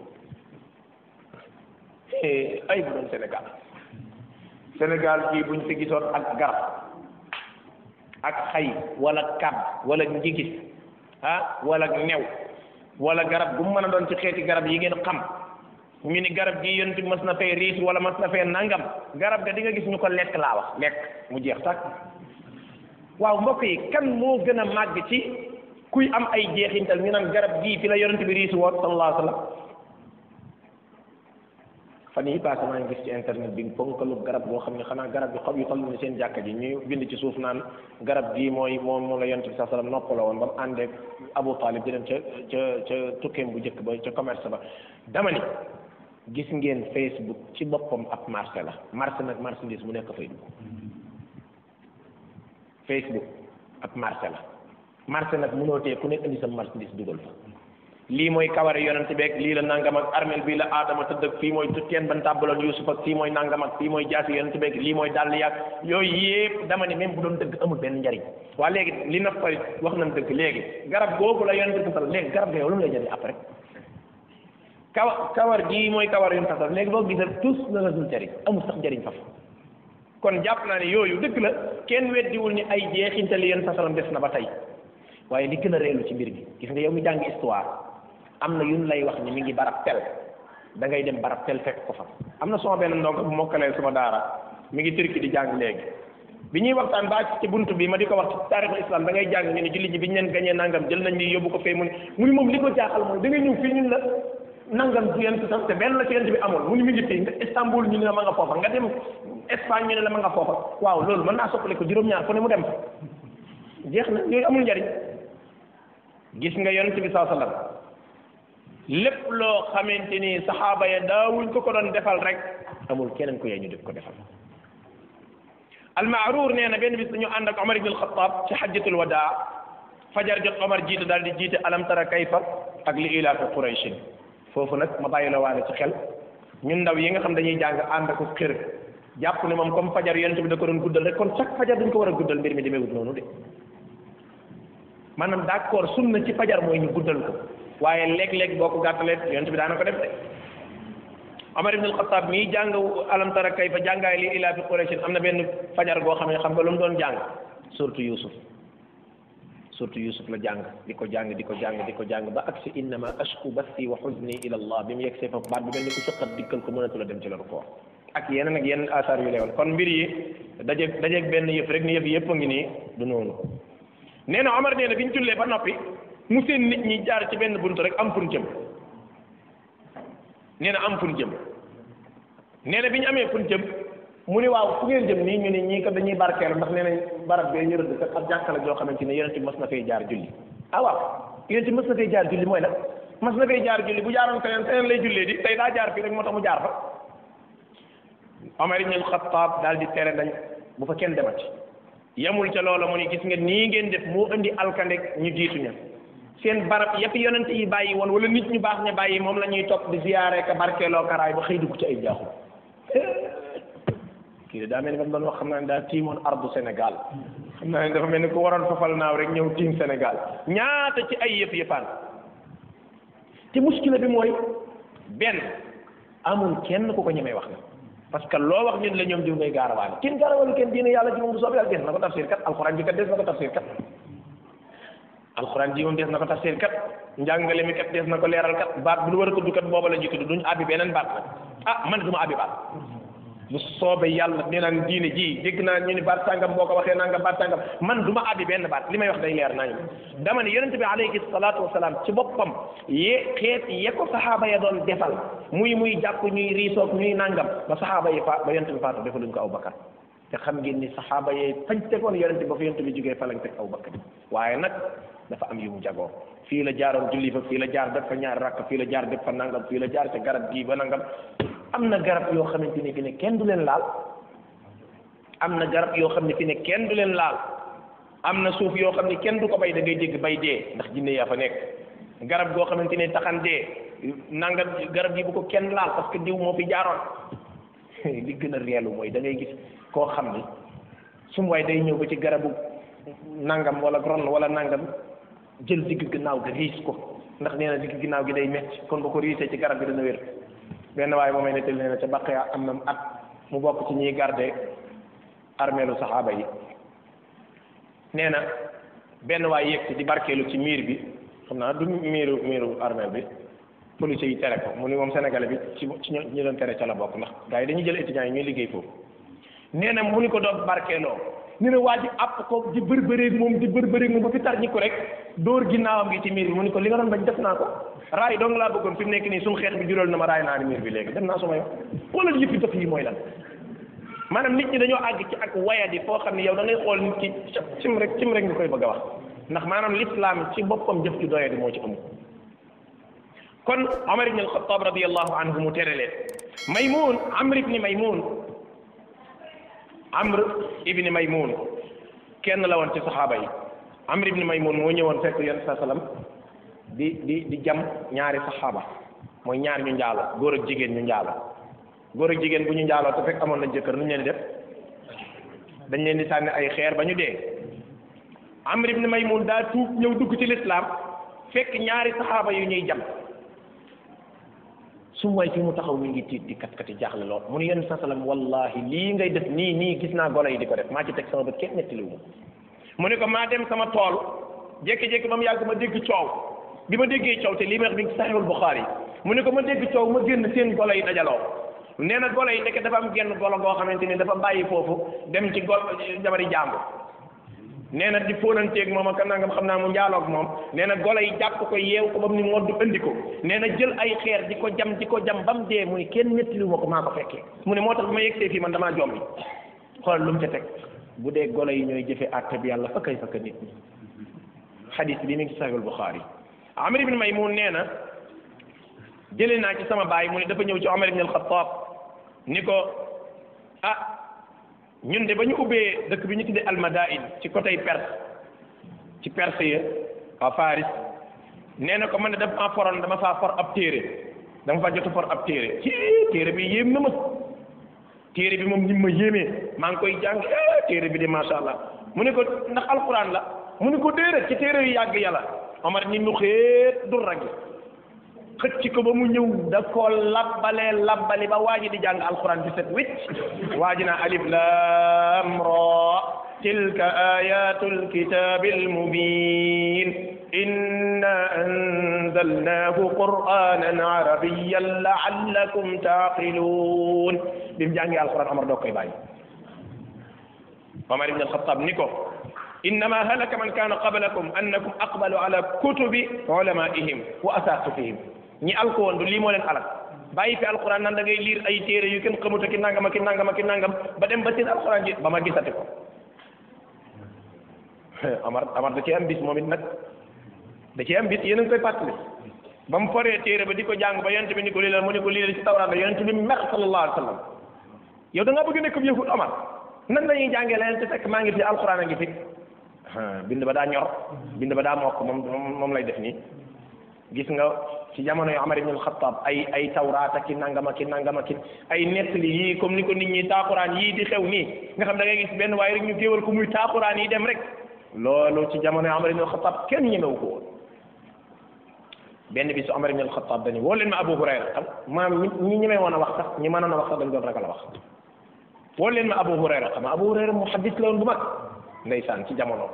ay bu doon Sénégal Sénégal gii buñ fi gisoon ak garab ak xay wala kab wala njigis ah wala new wala garab bu mu mën a doon ci xeeti garab yi ngeen xam ñu ni garab gi yonent bi mas na fee riis wala mas na fee nangam garab ga di nga gis ñu ko lekk laa wax lekk mu jeex sax waaw mbokk yi kan moo gën a màgg ci kuy am ay jeexintal ñu naan garab gii fi la yonent bi riis woon sallallahu alayhi wa sallam fan yi passé maa ngi gis ci internet bi ponkalu garab boo xam ne xanaa garab bi xob yu toll ni seen jàkka ji ñuy bind ci suuf naan garab gii mooy moom moom la yonent bi saa sallam noppaloo woon ba mu àndeek Abu Talib di dem ca ca ca tukkeem bu njëkk ba ca commerce ba dama ni gis ngeen Facebook ci boppam ab marché la marché nag marchandise mu nekk fay dugg Facebook ab marché la marché nag mënoo tee ku nekk indi sa marchandise dugal fa lii mooy kaware yonent beeg lii la nangam ak armel bii la aadama tëdd ak fii mooy teen ban tàbbaloon Yuusuf ak fii mooy nangam ak fii mooy jaasi yonent beeg lii mooy dàll yàgg yooyu yëpp dama ne même bu doon dëgg amul benn njariñ waa léegi li na fari wax nañ dëgg léegi garab googu la yonent bi sal léegi garab ga yow lu mu lay jëriñ après kawa kawar gii mooy kawar yonent sasal léegi boo gisee tous la la dul jëriñ amul sax njariñ faf kon jàpp naa ne yooyu dëgg la kenn weddiwul ni ay jeexintali yonent sasalam des na ba tey waaye li gën a reelu ci mbir mi gis nga yow mi jàng histoire am na yun lay wax ni mi ngi barab tel da ngay dem barab tel fekk ko fa am na sama benn ndongo bu mokkalee sama daara mi ngi turki di jàng léegi bi ñuy waxtaan ba ci buntu bi ma di ko wax ci taarixul islam da ngay jàng ñu ne julli ji bi ñu leen gañee nangam jël nañ li yóbbu ko fee mu ne mu ni moom li ko jaaxal mooy da ngay ñëw fii ñun la nangam du yent sax te benn la ci yent bi amoon mu ni mi ngi fii nga Istanbul ñu ne la ma nga foofa nga dem Espagne ñu ne la ma nga foofa waaw loolu mën naa soppale ko juróom-ñaar fu ne mu dem jeex na yooyu amul njariñ gis nga yonent bi saa sallam lépp loo xamante ni saxaaba ya daawuñ ko ko doon defal rek amul keneen ko yee ñu def ko defal almaaruur nee na benn bis dañu ànd ak Omar ibn al-Khattab ci xajjatul wadaa fajar jot Omar jiite daal di jiite alam tara kayfa ak li ilaafi Qurayshin foofu nag ma bàyyi la waale ci xel ñun ndaw yi nga xam dañuy jàng ànd ak xër jàpp ne moom comme fajar yonent bi da ko doon guddal rek kon chaque fajar dañ ko war a guddal mbir mi demeewut noonu de maanaam d'accord sunna ci fajar mooy ñu guddal ko waaye léeg-léeg boo ko gàttalee yonent bi daana ko def de Omar ibn al-Khattab mii jàng alam tara kayfa jàngaay li ilaa fi Qurayshin am na benn fajar goo xam ne xam nga lu mu doon jàng surtout Youssouf surtout Youssouf la jàng di ko jàng di ko jàng di ko jàng ba agsi innama ashku bathi wa huzni ila Allah bi mu yegg see foofu baat bi mel ni ku sëqat dikkal ko mënatu la dem ci la ko ak yeneen ak yeneen asaar yu leewal kon mbir yi dajeeg dajeeg benn yëf rek ni yëf yëpp a ngi nii du noonu nee na Omar nee na bi ñu jullee ba noppi mu seen nit ñi jaar ci benn buntu rek am fun jëm nee na am fun jëm nee na bi ñu amee fun jëm mu ni waaw fu ngeen jëm nii ñu ne ñii kat dañuy barkeelu ndax nee nañ barab bee ñu rëdd kat ab jàkka la joo xamante ne yonent bi mas na fay jaar julli ah waaw yonent bi mas na fay jaar julli mooy nag mas na fay jaar julli bu jaaroon feneen feneen lay jullee di tey daa jaar fii rek moo tax mu jaar fa Omar ibn al-Khattab daal di tere dañ bu fa kenn demati yemul ca loola mu ni gis nga nii ngeen def moo indi alkande ñu jiitu ña seen barab yëpp yonent yi bàyyi woon wala nit ñu baax ña bàyyi moom la ñuy topp di ziyaare ka barkeeloo karaay ba xëy dugg ci ay jaaxul kii de daa mel ni ba mu doon wax xam naa ne daa tiimoon ardu Sénégal xam naa ne dafa mel ni ku waroon fafal naaw rek ñëw tiim Sénégal ñaata ci ay yëf yëfaan te muskila bi mooy benn amul kenn ku ko ñemee wax na parce que loo wax ñun la ñoom diw ngay gaarawaale kenn gaarawaale kenn diine yàlla ji moom bu soobee yàlla des na ko tafsir kat alxuraan ji kat des na ko tafsir kat alxuraan ji moom des na ko tafsir kat njàngale mi kat des na ko leeral kat baat bu ñu war a tudd kat booba la ñuy tudd duñ abbi beneen baat nag ah man du ma abbi baat bu soobee yàlla nee naan diine ji dégg naa ñu ni baat sàngam boo ko waxee nangam baat sàngam man du ma abbi benn baat li may wax day leer nañu dama ne yonente bi alayhi salaatu wasalaam ci boppam ye xeet ye ko saxaaba ya doon defal muy muy jàpp ñuy riisoog ñuy nangam ba saxaaba yi fa ba yonente bi faatu defaluñ ko aw bakar te xam ngeen ni saxaaba yee fañ tegoon yonente ba fa yonente bi jógee fa lañ teg aw bakar waaye nag dafa am yu mu jagoo fii la jaaroon julli fa fii la jaar def fa ñaari rakk fii la jaar def fa nangam fii la jaar ca garab gii ba nangam am na garab yoo xamante ni fi ne kenn du leen laal am na garab yoo xam ne fi ne kenn du leen laal am na suuf yoo xam ne kenn du ko bay da ngay dégg bay dee ndax jinne yaa fa nekk garab goo xamante ne taxan dee nangam garab yi bu ko kenn laal parce que diw moo fi jaaroon li gën a reelu mooy da ngay gis koo xam ni sum waay day ñëw ba ci garabu nangam wala ron wala nangam jël digg ginnaaw gi riis ko ndax nee na digg ginnaaw gi day metti kon bu ko riisee ci garab gi dana wér benn waaye moomay nettali nee na ca Baqiya am na at mu bokk ci ñiy garde armeelu saxaaba yi nee na benn waay yegg ci di barkeelu ci miir bi xam naa du miiru miiru armeel bi policiers yi tere ko mu ni moom sénégalais bi ci ci ñu doon tere ca la bokk ndax gars yi dañuy jël étudiants yi ñuy liggéey foofu nee na mu ni ko doon barkeeloo nee na waa ji àpp ko di bërbëreeg moom di bërbëreeg moom ba fi tar ñi ko rek dóor ginnaawam gi ci miir bi mu ni ko li nga doon bañ def naa ko raay dong laa bëggoon fi mu nekk nii suñu xeex bi jural na ma raay naa ni miir bi léegi dem naa suma yoon xoolal yëpp def yi mooy lan maanaam nit ñi dañoo àgg ci ak wayadi foo xam ne yow da ngay xool nit ki cim rek cim rek nga koy bëgg a wax ndax maanaam l'islam ci boppam jëf ju doyadi moo ci amu kon Omar ibn al-Khattab radiyallahu anhu mu tere leen Maymun Amr ibn Maymun Amr ibn Maymun kenn la woon ci saxaaba yi Amr ibn Maymun moo ñëwoon fekk yonent saa sallam di di di jam ñaari saxaaba mooy ñaar ñu njaalo góor ak jigéen ñu njaalo góor ak jigéen bu ñu njaaloo te fekk amoon nañ jëkkër nu ñu leen di def dañ leen di sànni ay xeer ba ñu dee Amr ibn Maymun daa tuub ñëw dugg ci lislaam fekk ñaari saxaaba yu ñuy jam su waay fi mu taxaw mi ngi tiit di kat kati jaaxle lool mu ne yenn sa salam wallahi lii ngay def nii nii gis naa golo yi di ko def maa ci teg sama bët kenn nettaliwu ma mu ne ko maa dem sama tool jékki-jékki ba mu yàgg ma dégg coow bi ma déggee coow te lii ma wax bi Sahihul Bukhari mu ne ko ma dégg coow ma génn seen golo yi dajaloo nee na golo yi nekk dafa am genn golo goo xamante ni dafa bàyyi foofu dem ci gol jabari jàmbur nee na di fóonanteeg moom ak nangam xam naa mu njaaloog moom nee na golo yi jàpp ko yeew ko ba mu ni moddu andi ko nee na jël ay xeer di ko jam di ko jam ba mu dee mu ni kenn nettaliwu ma ko maa ko fekkee mu ne moo tax bi ma yegsee fii man damaa jombi xoolal lu mu ca teg bu dee golo yi ñooy jëfe àtte bi yàlla fa kay fa ka nit ñi xadis bi mi ngi ci Sahihul Bukhari Amr ibn Maymun nee na jëlee naa ci sama baay mu ne dafa ñëw ci Omar ibn al-Khattab ni ko ah ñun de ba ñu ubbee dëkk bi ñu tuddee almadain ci côté Perse ci Perse ya waa Faris nee na ko man ne dama faa foroon dama faa for ab téere dama faa jot a for ab téere ci téere bi yéem na ma téere bi moom ni ma yéemee maa ngi koy jàng téere bi de macha allah mu ne ko ndax alquran la mu ne ko déedéet ci téere yu yàgg yàlla Omar ni nu xeet du ragi xëcc ko ba mu ñëw da koo labbalee labbali ba waa ji di jàng alquran bi set wicc waa ji naa alif lam ra tilka ayatu alkitabi almubin inna anzalnahu qur'anan arabiyan la'allakum taqilun bi mu jàngee alquran Omar doo koy bàyyi Omar ibn alxatab ni ko innama halaka man kana qablakum annakum aqbalu ala kutubi ulamaihim wa asaqifihim ñi alko woon du lii moo leen alak bàyyi fi alquran nan da ngay liir ay téere yu kenn xamuta ki nangam ki nangam ki nangam ba dem ba seen alquran ji ba ma gisati ko Amar Amar da cee am bis moom it nag da cee am bis yéen a ngi koy fàttali ba mu foree téere ba di ko jàng ba yonent bi ni ko lii la mu ni ko lii la ci tawraat la yonent bi mer sallallahu alayhi wa sallam yow da ngaa bëgg nekk yëfut Amar nan la ñuy jàngee leneen te fekk maa ngi fi alquran a ngi fi bind ba daa ñor bind ba daa mokk moom moom lay def nii gis nga ci jamono yu Omar ibn al-Khattab ay ay tawraat ak ki nangam ak ki nangam ak ki ay nettali yii comme ni ko nit ñi taaxuraan yii di xew nii nga xam da ngay gis benn waaye rek ñu géewal ko muy taaxuraan yi dem rek loolu ci jamono yu Omar ibn al-Khattab kenn ñemewu ko woon benn bi su Omar ibn al-Khattab dañu woo leen ma Abu Hurayra xam maam ñi ñi ñemee woon a wax sax ñi mënoon a wax sax dañ doon ragal a wax woo leen ma Abu Hurayra xam Abu Hurayra muhaddis la woon bu mag ndeysaan ci jamono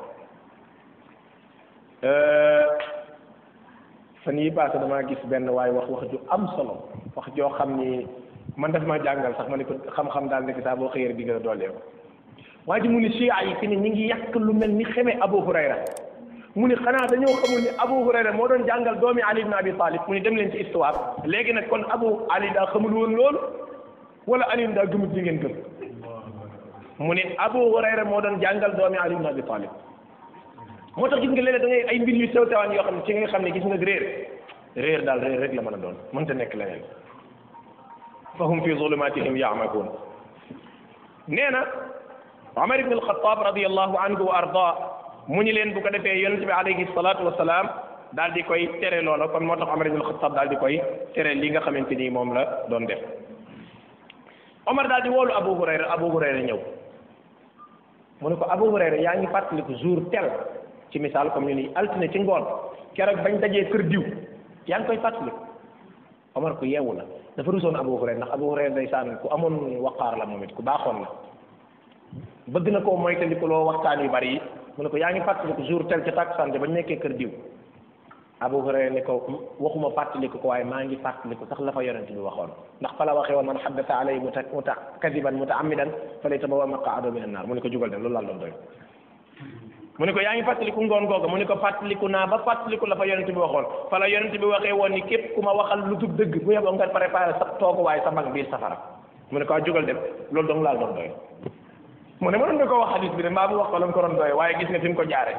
fan yi passé damaa gis benn waaye wax wax ju am solo wax joo xam ni man daf ma jàngal sax ma ne ko xam-xam daal nekk saa boo xëyee di gën a doolee ko waa ji mu ni chia yi fi ne ñi ngi yàq lu mel ni xeme Abu Hurayra mu ni xanaa dañoo xamul ni Abu Hurayra moo doon jàngal doomi Ali ibn Abi Talib mu ni dem leen ci histoire léegi nag kon Abu Ali daa xamul woon loolu wala Ali daa gëmut li ngeen gëm mu ne Abu Hurayra moo doon jàngal doomi Ali ibn Abi Talib moo tax gis nga léeg-léeg da ngay ay mbir yu sew sewaan yoo xam ne ci nga xam ne gis nga réer réer daal réer rek la mën a doon mënta nekk leneen fa hum fi zulumatihim yaamakuun nee na Omar ibn al-Khattab radiyallahu anhu wa arda mu ñu leen bu ko defee yonente bi alayhi salatu wasalaam daal di koy tere loola kon moo tax Omar ibn al-Khattab daal di koy tere li nga xamante ni moom la doon def Omar daal di woolu Abu Hurayra Abu Hurayra ñëw mu ne ko Abu Hurayra yaa ngi fàttaliku jour tel ci misaal comme ñu ni altine ci ngoon keroog bañ dajee kër diw yaa ngi koy fàttaliku Omar ku yeewu la dafa rusoon Abu Hurayra ndax Abu Hurayra ndeysaan ku amoon waqaar la moom it ku baaxoon la bëgg na koo moytandiku loo waxtaan yu bari yi mu ne ko yaa ngi fàttaliku jour tel ca takkusaan bañ nekkee kër diw Abu Hurayra ne ko waxuma fàttaliku ko waaye maa ngi fàttaliku sax la fa yonent bi waxoon ndax fa la waxee woon man haddasa alay muta muta kadiban mutaamidan fa lay tabawa maqaado min annaar mu ne ko jugal dem loolu laa doon doy mu ne ko yaa ngi fàttaliku ngoon googa mu ne ko fàttaliku naa ba fàttaliku la fa yonent bi waxoon fa la yonent bi waxee woon ni képp ku ma waxal lu dul dëgg bu yeboo nga préparé sa tooguwaay sa mag biir safara mu ne ko a jugal dem loolu dong laa doon doy mu ne mënoon nga ko wax hadis bi de mbaa mu wax ko la mu ko doon doy waaye gis nga fi mu ko jaare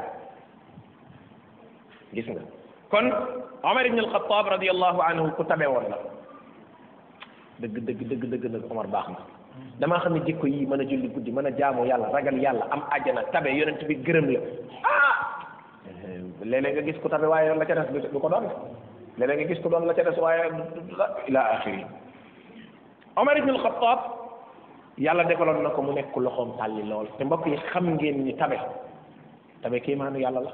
gis nga kon Omar ibn al-Khattab radiyallahu anhu ku tabe woon la dëgg dëgg dëgg dëgg nag Omar baax na damaa xam ne jikko yi mën a julli guddi mën a jaamu yàlla ragal yàlla am àjjana tabe yonent bi gërëm la ah léeg-léeg nga gis ku tabe waaye la ca des du ko doon léeg-léeg nga gis ku doon la ca des waaye ila axiri Omar ibn al-Khattab yàlla defaloon na ko mu nekk loxoom tàlli lool te mbokk yi xam ngeen ni tabe tabe kii maanu yàlla la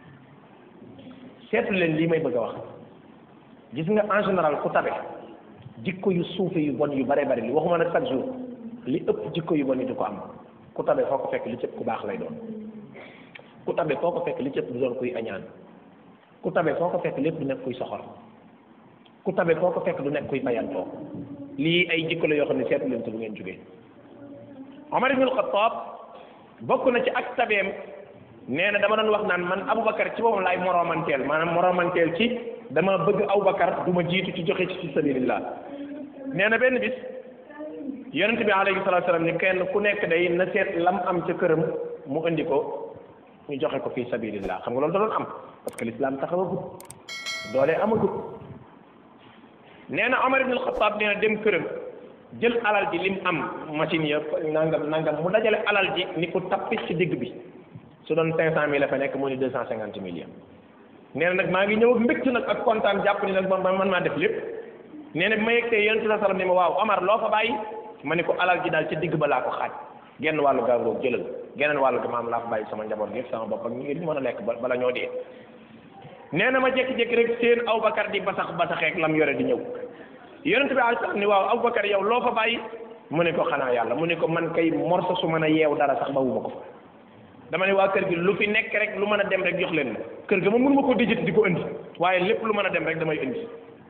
seetu leen lii may bëgg a wax gis nga en général ku tabe jikko yu suufe yu bon yu bare bari li waxuma nag chaque jour li ëpp jikko yu bon yi du ko am ku tabe foo ko fekk li cëpp ku baax lay doon ku tabe foo ko fekk li cëpp du doon kuy añaan ku tabe foo ko fekk lépp du nekk kuy soxor ku tabe foo ko fekk du nekk kuy bayantoo lii ay jikko la yoo xam ne seetu leen ci bu ngeen jógee Omar ibn al-Khattab bokk na ci ak tabeem nee na dama doon wax naan man Aboubacar ci boppam laay moromanteel maanaam moromanteel ci dama bëgg Aboubacar du ma jiitu ci joxe ci sabilillah nee na benn bis yonent bi alayhi salaatu salaam ni kenn ku nekk day na seet lam am ca këram mu indi ko ñu joxe ko fi sabilillah xam nga loolu da doon am parce que l'islam taxawagut doole amagut nee na Omar ibn al-Khattab nee na dem këram jël alal ji lim am machine ya nangam nangam mu dajale alal ji ni ko tappis ci digg bi su doon cinq cent mille la fa nekk mu ni deux cent cinquante millions nee na nag maa ngi ñëw ak mbégte nag ak kontaan jàpp ni nag man man maa def lépp nee na bi ma yegtee yonent sa salam ni ma waaw Omar loo fa bàyyi ma ni ko alal ji daal ci digg ba laa ko xaaj genn wàllu gàngoog jëlal geneen wàllu ga maam laa fa bàyyi sama njaboot gi sama bopp ak ñu ngi mën a lekk bala ñoo dee nee na ma jékki-jékki rek seen Aboubacar di basax basaxeek lam yore di ñëw yonent bi alayhi salaam ni waaw Aboubacar yow loo fa bàyyi mu ne ko xanaa yàlla mu ne ko man kay morso su mën a yeew dara sax bawuma ko fa dama ne waa kër gi lu fi nekk rek lu mën a dem rek jox leen ma kër ga ma mënuma ko dijjati di ko indi waaye lépp lu mën a dem rek damay indi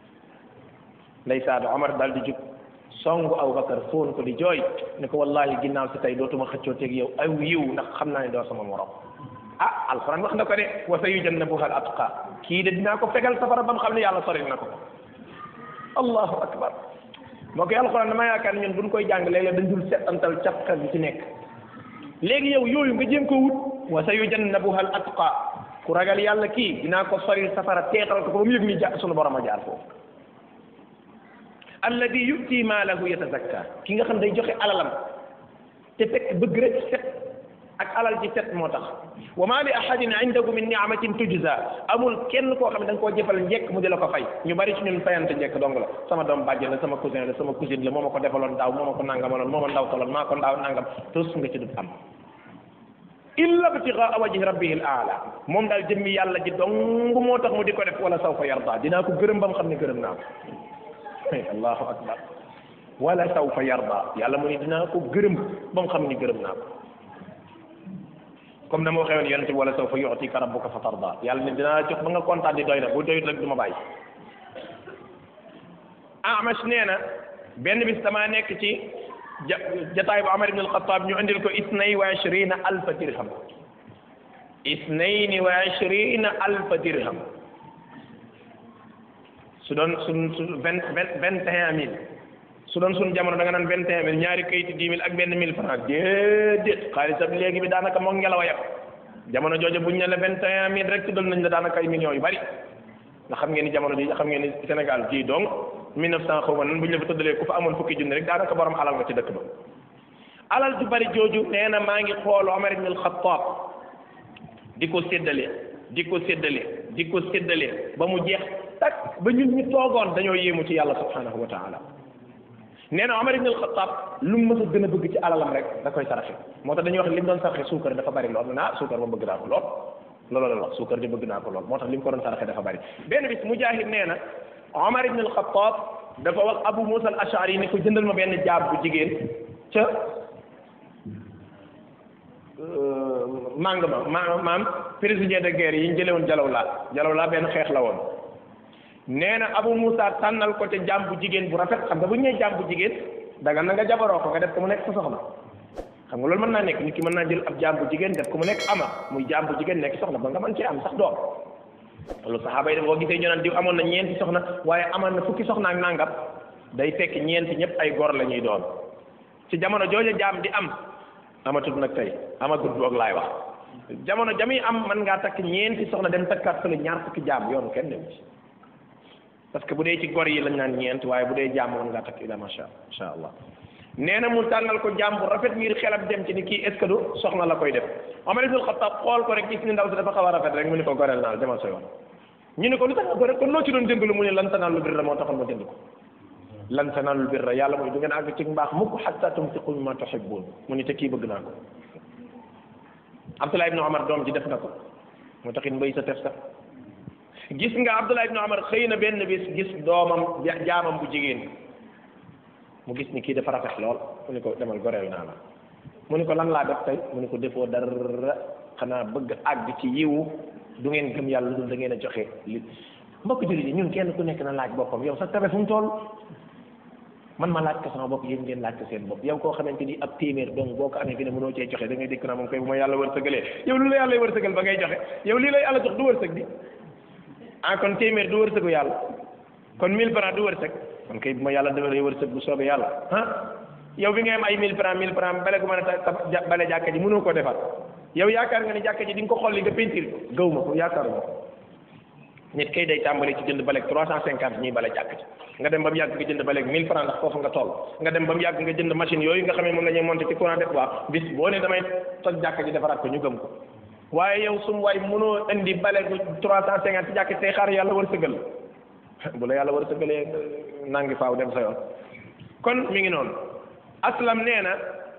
ndeysaan Omar daal di jug songu Aboubacar fóon ko di jooy ne ko wallahi ginnaaw si tey dootuma xëccoo teeg yow aw yiw ndax xam naa ne doo sama morom ah alxuraan wax na ko de wa sayujannabuha al atqa kii de dinaa ko fegal safara ba mu xam ne yàlla soril na ko allahu akbar moo koy alxuraan dama yaakaar ñun buñ koy jàng léeg-léeg dañ dul setantal cafka bi ci nekk léegi yow yooyu nga jéem ko wut wa sayujannabuha al atqa ku ragal yàlla kii dinaa ko soril safara teetal ko ba mu yëg ni ja sunu borom a jaar foofu alladi yuti maalahu yatazakka ki nga xam day joxe alalam te fekk bëgg rek set ak alal ji set moo tax wa ma li ahadin indahu min ni'matin tujza amul kenn koo xam ne da nga koo jëfal njekk mu di la ko fay ñu bari ci ñun fayante njekk dong la sama doom bàjjen la sama cousin la sama cousine la moo ma ko defaloon daaw moo ma ko nangamaloon moo ma ndaw toloon maa ko ndaaw nangam tos nga ci dut am illa btigaa wajhi rabbihi al aala moom daal jëmmi yàlla ji dong moo tax mu di ko def wala sawfa yarda dinaa ko gërëm ba mu xam ne gërëm naa ko allahu akbar wala sawfa yarda yàlla mu ni dinaa ko gërëm ba mu xam ni gërëm naa ko comme na ma waxee woon yonente bi wala sawfa yu'tika rabbuka fa tarda yàlla ne dinaa jox ba nga kontaan di doy na bu doyut rek du ma bàyyi Amash nee na benn bis damaa nekk ci ja jataay bu Amar ibn al-Khattab ñu indil ko isnay wa ashrina alfa dirham isnayni wa ashrina alfa dirham su doon su su vingt vingt vingt et un mille su doon suñu jamono da nga naan vingt et un mille ñaari kayiti dix mille ak benn mille franc déedéet xaalisam léegi bi daanaka moom ngelaw a yem jamono jooju buñ ne la vingt et un mille rek tuddal nañ la daanaka ay millions yu bari ndax xam ngeen ni jamono ji xam ngeen ni Sénégal gii donc mille neuf cent xaw ma nan bu ñu la fa tuddalee ku fa amoon fukki junni rek daanaka borom alal nga ci dëkk ba alal ju bari jooju nee na maa ngi xool Omar ibn al-Khattab di ko séddale di ko séddale di ko séddale ba mu jeex tak ba ñun ñu toogoon dañoo yéemu ci yàlla subhanahu wa taala nee na Omar ibn al-Khattab lu mu mës a gën a bëgg ci alalam rek da koy saraxe moo tax dañuy wax li mu doon saraxe suukar dafa bari lool ah suukar ma bëgg naa ko lool loolu la wax suukar di bëgg naa ko lool moo tax li mu ko doon saraxe dafa bari benn bis Mujahid nee na Omar ibn al-Khattab dafa wax Abu Musa al-Ash'ari ni ko jëndal ma benn jaab bu jigéen ca màng ma ma maam prisonnier de guerre yi ñu jëlee woon jalaw laa jalaw laa benn xeex la woon nee na Abu Musa tànnal ko ca jaam bu jigéen bu rafet xam nga bu ñu nee jaam bu jigéen daga na nga jabaroo ko nga def ko mu nekk sa soxna xam nga loolu mën naa nekk nit ki mën naa jël ab jaam bu jigéen def ko mu nekk ama muy jaam bu jigéen nekk soxna ba nga mën cee am sax doom loolu saxaaba yi boo gisee ñu naan diw amoon na ñeenti soxna waaye amoon na fukki soxna ak nangam day fekk ñeenti ñëpp ay gor la ñuy doon ci jamono jooja jaam di am amatut nag tey amagut boog laay wax jamono jami am mën ngaa takk ñeenti soxna dem takkaat fële ñaar fukki jaam yoonu kenn dem ci parce que bu dee ci gor yi lañ naan ñeent waaye bu dee jaam mën ngaa takk ila macha macha allah nee na mu tànnal ko jaam bu rafet ngir xelam dem ci ni kii est ce que du soxna la koy def Omar ibn Khattab xool ko rek gis ni ndaw si dafa xaw a rafet rek mu ni ko goreel naa demal sa yoon ñu ne ko lu tax nga goreel kon loo ci doon jënd lu mu ne lan tanaalul birra moo taxoon ma jënd ko lan tanaalul birra yàlla mooy du ngeen àgg ci mbaax mukk hatta tunfiqu mimma tuhibbun mu ni te kii bëgg naa ko Abdullah ibn Omar doom ji def na ko moo taxit mbay sa tef sax gis nga Abdullah ibn Omar xëy na benn bis gis doomam jaamam bu jigéen mu gis ni kii dafa rafet lool mu ni ko demal goreel naa la mu ni ko lan laa def tey mu ni ko defoo dara xanaa bëgg àgg ci yiwu du ngeen gëm yàlla lu dul da ngeen a joxe li mbokk jullit yi ñun kenn ku nekk na laaj boppam yow sa tabe fu mu toll man ma laaj ko sama bopp yéen ngeen laaj ko seen bopp yow koo xamante ni ab téeméer donc boo ko amee fi ne mënoo cee joxe da ngay dégg naa moom koy bu ma yàlla wërsëgalee yow lu la yàlla wërsëgal ba ngay joxe yow lii lay yàlla jox du wërsëg di ah kon téeméer du wërsëgu yàlla kon 1000 francs du wërsëg kon kay bu ma yàlla defalee wërsëg bu soobee yàlla ah yow bi ngay am ay 1000 francs 1000 francs bale gu mën a ta bale jàkka ji mënoo koo defar yow yaakaar nga ni jàkka ji di nga ko xolli nga peinture ko gaw ma ko yaakaar ma nit kay day tàmbali ci jënd baleeg 350 ñuy bale jàkka ji nga dem ba mu yàgg nga jënd baleeg 1000 francs ndax foofu nga toll nga dem ba mu yàgg nga jënd machine yooyu nga xam ne moom la ñuy monté ci courant def waa bis boo ne damay toj jàkka ji defaraat ko ñu gëm ko waaye yow sum waay mënoo indi baleegu 350 ci jàkka ji tey xaar yàlla wërsëgal bu la yàlla wërsëgalee nangi faaw dem sa yoon kon mi ngi noonu aslam nee na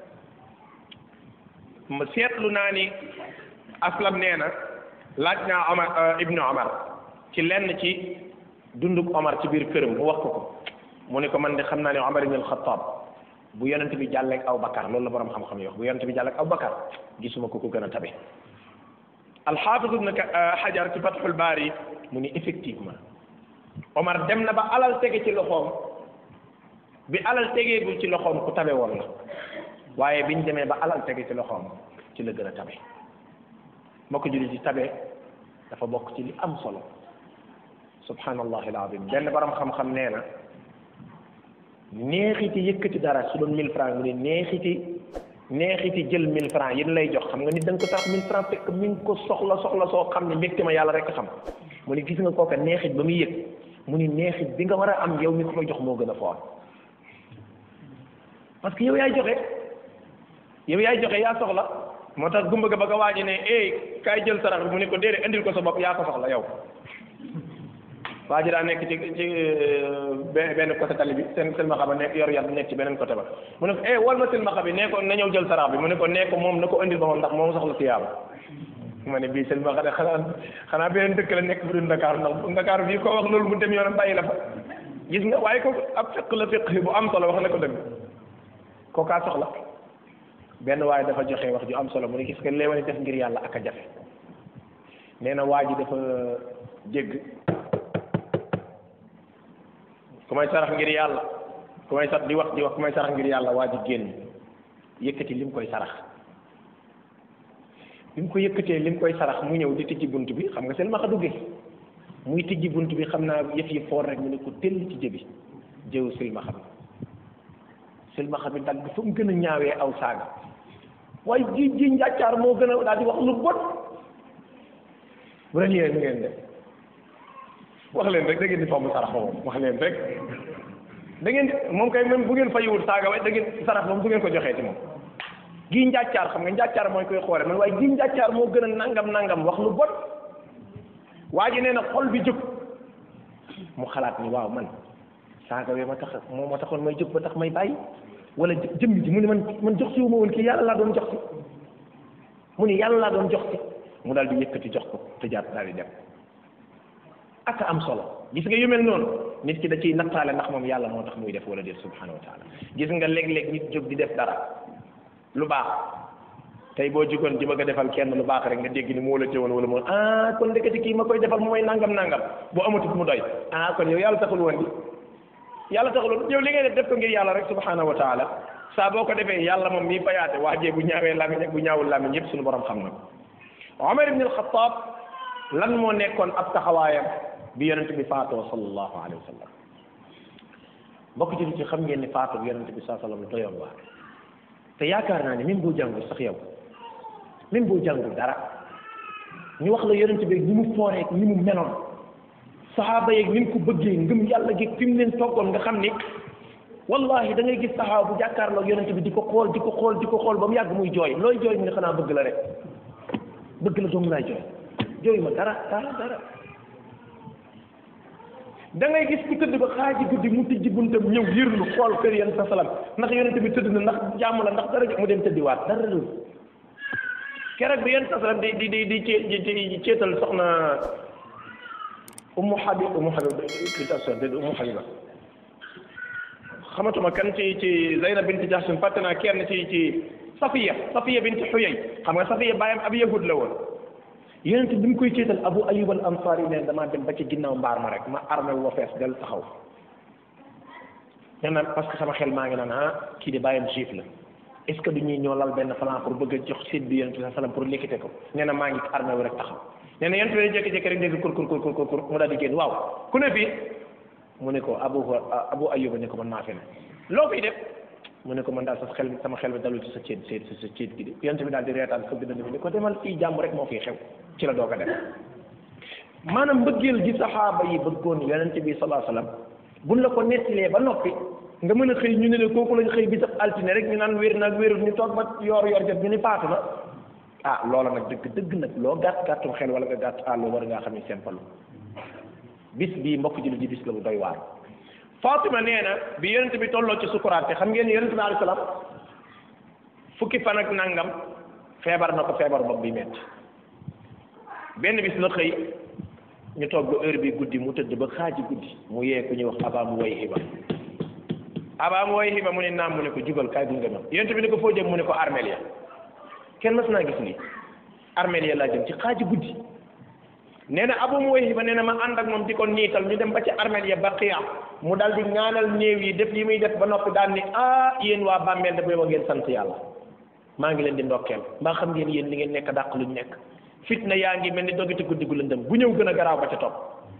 ma seetlu naa ni aslam nee na laaj naa Omar ibnu Omar ci lenn ci dunduk Omar ci biir këram mu wax ko ko mu ne ko man de xam naa ne Omar ibn al-Khattab bu yonent bi jàlleeg aw Bakar loolu la borom xam-xam yi wax bu yonent bi jàlleeg aw Bakar gisuma ko ko gën a tabe alxaafis ibn Hajar ci Fathul Baari mu ni effectivement Omar dem na ba alal tege ci loxoom bi alal tegeegul ci loxoom ku tabe woon la waaye biñ demee ba alal tege ci loxoom ci la gën a tabe moo ko julli ci tabe dafa bokk ci li am solo subhanallahi alazim benn borom xam-xam nee na neexiti yëkkati dara su doon mille francs mu ne neexiti neexiti jël mille francs yéen lay jox xam nga nit da nga ko tax mille francs fekk mi ngi ko soxla soxla soo xam ne mbégte ma yàlla rek xam mu ne gis nga kooka neexit ba muy yëg mu ni neexit bi nga war a am yow mi ko jox moo gën a foor parce que yow yaay joxe yow yaay joxe yaa soxla moo tax gumba ga ba nga waaji ne eh kaay jël sarax bi mu ne ko déedéet indil ko sa bopp yaa ko soxla yow waa ji daa nekk ci ci benn côté tali bi seen silmaxa ba nekk yor yar nekk ci beneen côté ba mu ne ko eh wal ma silmaxa bi nee ko na ñëw jël sarax bi mu ne ko nee ko moom na ko indil ba moom ndax moom soxla tiyaaba ma ne bii silmaxa de xanaa xanaa beneen dëkk la nekk bu dul Ndakaaru ndax Ndakaaru bii koo wax loolu mu dem yoonam bàyyi la fa gis nga waaye ko ab fiq la fiq bu am solo wax na ko dëgg kookaa soxla benn waaye dafa joxe wax ju am solo mu ne gis nga léewani def ngir yàlla ak a jafe nee na waa ji dafa jégg ku may sarax ngir yàlla ku may sax di wax di wax ku may sarax ngir yàlla waa ji génn yëkkati li mu koy sarax bi mu ko yëkkatee li mu koy sarax mu ñëw di tijji bunt bi xam nga seen maxa duggee muy tijji bunt bi xam naa yëf yi foor rek mu ne ko tell ci jëbi jëw silmaxa bi silmaxa bi dagg fu mu gën a ñaawee aw saaga waaye ji ji njàccaar moo gën a daal di wax lu bon bu leen yéen ngeen def wax leen rek da ngeen di fomm sarax ba moom wax leen rek da ngeen di moom kay même bu ngeen fayiwul saaga waaye da ngeen sarax moom bu ngeen ko joxee ci moom gii njàccaar xam nga njàccaar mooy koy xoole man waaye gii njàccaar moo gën a nangam nangam wax lu bon waa ji nee na xol bi jóg mu xalaat ni waaw man saaga wee ma tax moo ma taxoon may jóg ba tax may bàyyi wala jëmm ji mu ne man man jox si wu ma woon kii yàlla laa doon jox si mu ni yàlla laa doon jox si mu daal di yëkkati jox ko te jaar daal di dem ak am solo gis nga yu mel noonu nit ki da ciy nattaale ndax moom yàlla moo tax muy def wala déet subhanahu wa taala gis nga léeg-léeg nit jóg di def dara lu baax tey boo jugoon di bëgg a defal kenn lu baax rek nga dégg ni moo la teewoon wala moo ah kon ndeketi kii ma koy defal mu may nangam nangam boo amatut mu doy ah kon yow yàlla taxul woon di yàlla taxul yow li ngay def def ko ngir yàlla rek subhanahu wa taala saa boo ko defee yàlla moom mii fayaate waajee bu ñaawee làmmiñ ak bu ñaawul làmmiñ yëpp suñu borom xam na ko Omar ibn al-Khattab lan moo nekkoon ab taxawaayam bi yonent bi faatoo sallallahu alayhi wa sallam mbokk ci ci xam ngeen ni faatoo bi yonent bi saa sallam doyoon waar te yaakaar naa ne même boo jàngul sax yow même boo jàngul dara ñu wax la yonent bi ni mu fooree ni mu meloon saxaaba yeeg ni mu ko bëggee ngëm yàlla gi fi mu leen toggoon nga xam ni wallahi da ngay gis saxaaba bu jàkkaarloo yonent bi di ko xool di ko xool di ko xool ba mu yàgg muy jooy looy jooy mu ne xanaa bëgg la rek bëgg la doomu laay jooy jooy ma dara dara dara da ngay gis ku tëdd ba xaaji guddi mu tijji buntam ñëw yërlu xool kër yéen sa salam ndax yonent bi tëdd na ndax jàmm la ndax dara mu dem tëddiwaat dara lu keroog bi yéen sa salam di di di di di ceetal soxna ummu habib ummu habib citation de ummu habiba xamatuma kan ci ci Zaynab bint Jahsh fàtte naa kenn ci ci Safiya Safiya bint Huyay xam nga Safiya bàyyam ab yahud la woon yonent bi mu koy ceetal Abu Ayyub al Ansari neen damaa dem ba ci ginnaaw mbaar ma rek ma armé wu ma fees del taxaw nee na parce que sama xel maa ngi naan ah kii de bàyyam juif la est ce que du ñuy ñoo lal benn plan pour bëgg a jox séet bi yonent bi sallam pour liquité ko nee na maa ngi armé wu rek taxaw nee na yonent bi jékki-jékki rek dégg kur kur kur kur kur mu daal di génn waaw ku ne fii mu ne ko Abu Abu Ayyub ne ko man maa fi ne loo fiy def mu ne ko man daal sa xel sama xel bi dalul ci sa ceet seet sa ceet gi de yonent bi daal di reetaan fëgg dënn bi ne ko demal fii jàmm rek moo fiy xew ci la doog a def maanaam mbëggeel gi saxaaba yi bëggoon yonent bi sallallahu alayhi wasallam buñ la ko nettilee ba noppi nga mën a xëy ñu ne la kooku lañ xëy bi sax altine rek ñu naan wér nag wérul ñu toog ba yor yor jot ñu ni faatu na ah loola nag dëgg dëgg nag loo gàtt gàttum xel wala nga gàtt àll war ngaa xam ne simple bis bii mbokk jullit ji bis la bu doy waar Fatima nee na bi yonent bi tolloo ci sukuraat te xam ngeen yonent bi alayhi salaam fukki fan ak nangam feebar na ko feebar bopp bi metti benn bis la xëy ñu toog ba heure bi guddi mu tëdd ba xaaji guddi mu yee ku ñuy wax abaamu way hiba abaamu way hiba mu ne naam mu ne ko jugal kaay gunge ma yonent bi ne ko foo jëm mu ne ko armeel ya kenn mas naa gis lii armeel ya laa jëm ci xaaji guddi nee na abu mu way hiba nee na ma ànd ak moom di ko niital ñu dem ba ci armeel ya baqiya mu dal di ñaanal néew yi def yi muy def ba noppi daal ni ah yéen waa bàmmeel da booba ngeen sant yàlla maa ngi leen di ndokkeel mbaa xam ngeen yéen li ngeen nekk dàq luñ nekk fitna yaa ngi mel ni dogiti guddi gu lëndëm bu ñëw gën a garaaw ba ca topp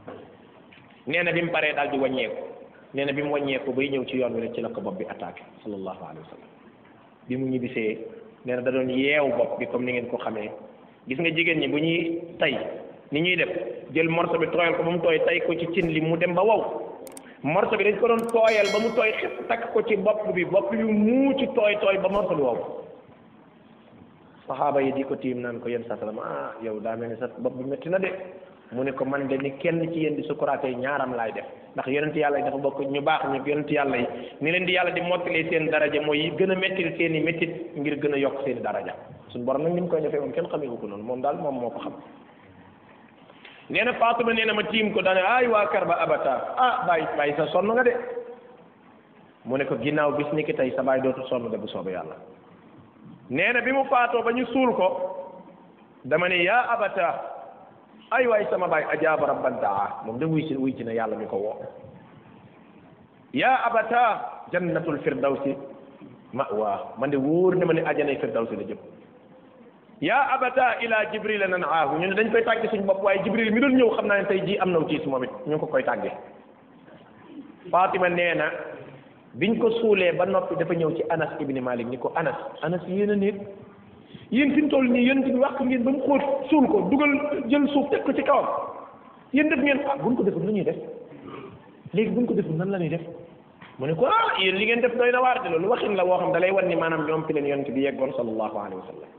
nee na bi mu paree daal di wàññeeku nee na bi mu wàññeeku bay ñëw ci yoon wi rek ci la ko bopp bi attaqué sallallahu alayhi wa sallam bi mu ñibbisee nee na da doon yeew bopp bi comme ni ngeen ko xamee gis nga jigéen ñi bu ñuy tay ni ñuy def jël morceau bi tooyal ko ba mu tooy tay ko ci cin li mu dem ba wow morceau bi dañ ko doon tooyal ba mu tooy xëpp takk ko ci bopp bi bopp bi mu ci tooy tooy ba morceau bi wow saxaaba yi di ko tiim naan ko yéen sa sallam ah yow daa mel ni sa bopp bi métti na de mu ne ko man de ni kenn ci yéen di sukuraatee ñaaram laay def ndax yonent yàlla yi dafa bokk ñu baax ñëpp yonent yàlla yi ni leen di yàlla di mottalee seen daraja mooy gën a méttil seen i méttit ngir gën a yokk seen i daraja suñu borom nag ni mu koy defee moom kenn xamee ko noonu moom daal moom moo ko xam nee na Faatuma nee na ma tiim ko daane ay waa kar ba abata ah bàyyi bàyyi sa sonn nga de mu ne ko ginnaaw bis ni ki tey sa baay dootul sonn de bu soobee yàlla nee na bi mu faatoo ba ñu suul ko dama ne yaa abata ay waay sama baay ajaaba rabban daa moom de wuy ci wuy ci na yàlla mi ko woo yaa abata jannatul firdawsi ma'wa man de wóor na ma ne ajanay firdawsi la jëm yaa abata ila jibril nan aahu ñu ne dañ koy tàgge suñu bopp waaye jibril mi doon ñëw xam naa ne tey jii am na tiis moom it ñu ngi ko koy tàgge Fatima nee na biñ ko suulee ba noppi dafa ñëw ci anas ibni malik ni ko anas anas yéen a néeg yéen fi mu toll nii yéen bi wax ngeen ba mu xóot suul ko dugal jël suuf teg ko ci kawam yéen def ngeen ah buñ ko deful lu ñuy def léegi buñ ko deful nan la ñuy def mu ne ko ah yéen li ngeen def doy na waar de loolu waxin la woo xam da lay wan ni maanaam ñoom fi leen yonent bi yeggoon sallallahu alayhi wa sallam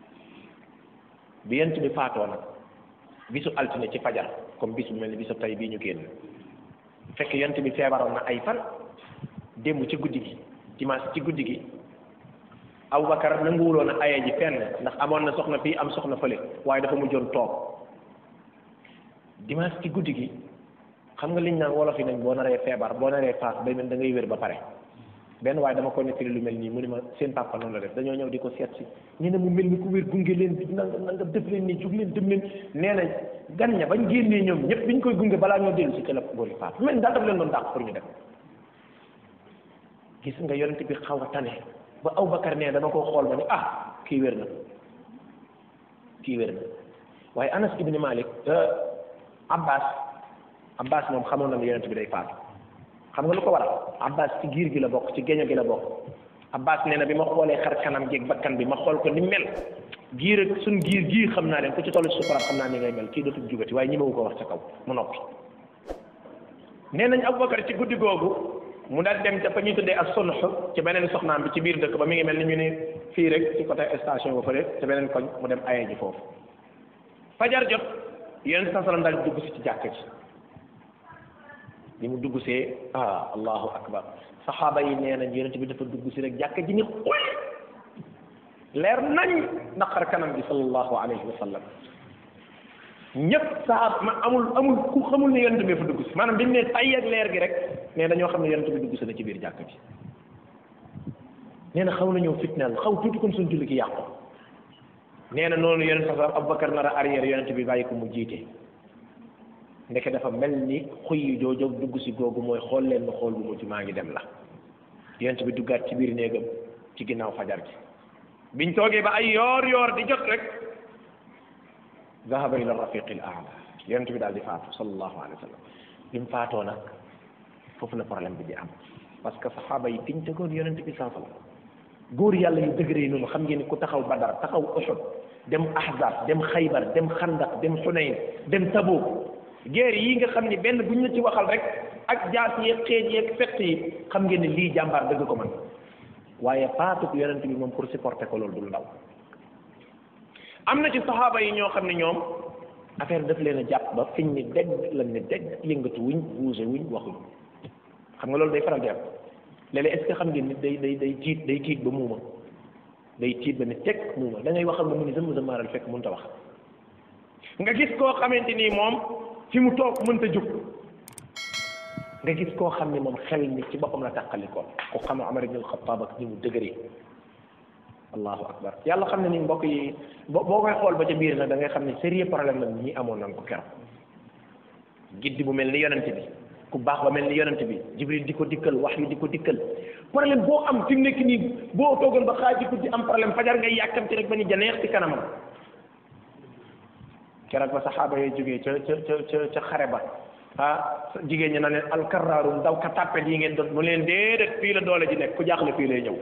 bi yonent bi faatoo nag bisu altine ci fajar comme bis bu mel ni bisu tey bii ñu génn fekk yonent bi feebaroon na ay fan démb ci guddi gi dimanche ci guddi gi Aboubacar nanguwuloon a aye ji fenn ndax amoon na soxna fii am soxna fële waaye dafa mujjoon toog dimanche ci guddi gi xam nga liñ naan wolof yi nañ boo naree feebar boo naree faas day mel da ngay wér ba pare benn waaye dama ko nettali lu mel nii mu ni ma seen papa noonu la def dañoo ñëw di ko seet si ñu ne mu mel ni ku wér gunge leen bi nanga nanga def leen nii jug leen dem leen nee na gan ña bañ génnee ñoom ñëpp biñ koy gunge balaa ñoo dellu si ca la góor yi faat mel ni daal daf leen doon dàq pour ñu dem gis nga yonent bi xaw a tane ba Aboubacar nee dama koo xool ba ne ah kii wér na kii wér na waaye Anas ibn Malik Abbas Abbas moom xamoon na ne yonent bi day faatu xam nga lu ko waral Abbas ci giir gi la bokk ci géño gi la bokk Abbas nee na bi ma xoolee xar kanam gi bakkan bi ma xool ko ni mel giir ak suñ giir gii xam naa leen ku ci toll ci sukuraat xam naa ni ngay mel kii dootul jugati waaye ñi ma ko wax ca kaw mu noppi nee nañ Aboubacar ci guddi googu mu daal dem ca fa ñuy tuddee ak sunx ci beneen soxnaam bi ci biir dëkk ba mi ngi mel ni ñu ne fii rek ci côté station ba fële ca beneen koñ mu dem aye ji foofu fajar jot yéen sa salam daal dugg si ci jàkk ji bi mu dugg see ah allahu akbar saxaaba yi nee nañ yonent bi dafa dugg si rek jàkk ji ni xuy leer nañ naqar kanam bi sallallahu alayhi wa sallam ñëpp saxaab ma amul amul ku xamul ne yonent bi fa dugg si maanaam bi mu ne tay ak leer gi rek mais dañoo xam ne yonent bi dugg si na ci biir jàkk ji nee na xaw na ñëw fitnaal xaw tuuti kon suñ julli ki yàqu nee na noonu yonent sax Abubakar nar a arrière yonent bi bàyyi ko mu jiite ndeke dafa mel ni xuy jooju dugg si googu mooy xool leen ma xool bu mujj maa ngi dem la yonent bi duggaat ci biir néegam ci ginnaaw fajar gi biñ toogee ba ay yoor yoor di jot rek zahaba ila rafiqil aala yonent bi daal di faatu sallallahu alayhi wa sallam bi mu faatoo nag foofu la problème bi di am parce que saxaaba yi fiñ tegoon yonent bi saa sallam góor yàlla yu dëgëree noonu xam ngeen ni ku taxaw badar taxaw Uhud dem ahzab dem xaybar dem xandaq dem xunayn dem tabuk guerre yi nga xam ni benn bu ñu la ci waxal rek ak jaas yeeg xeej yeeg fett yi xam ngeen ni lii jàmbaar dëgg ko man waaye faatu yonent bi moom pour supporter ko loolu dul ndaw am na ci saxaaba yi ñoo xam ne ñoom affaire daf leen a jàpp ba fiñ ni dégg lan ni dégg yëngatu wuñ bougé wuñ waxuñ xam nga loolu day faral di am léeg-léeg est-ce que xam ngeen nit day day day tiit day tiit ba muuma day tiit ba ni teg muuma da ngay waxal ba mu ni zëm zëmaaral fekk mënut a wax nga gis koo xamante ni moom fi mu toog mënta jóg nga gis koo xam ne moom xel ni ci boppam la tàqali ko ku xam Umar ibn al-Khattab ak ni mu dëgëree allahu akbar yàlla xam ne ni mbokk yi boo boo koy xool ba ca biir nag da ngay xam ne sérieux problème la ñi amoon nañ ko keroog giddi bu mel ni yonent bi ku baax ba mel ni yonent bi jibril di ko dikkal wax yu di ko dikkal problème boo am fi mu nekk nii boo toogoon ba xaaj di am problème fajar ngay yàkkamti rek ba ni janeex ci kanamam keroog ba saxaaba yooyu jógee ca ca ca ca xare ba ah jigéen ñi na leen alkaraarum daw ka tàppet yi ngeen doon mu leen déedéet fii la doole ji nekk ku jaaxle fii lay ñëw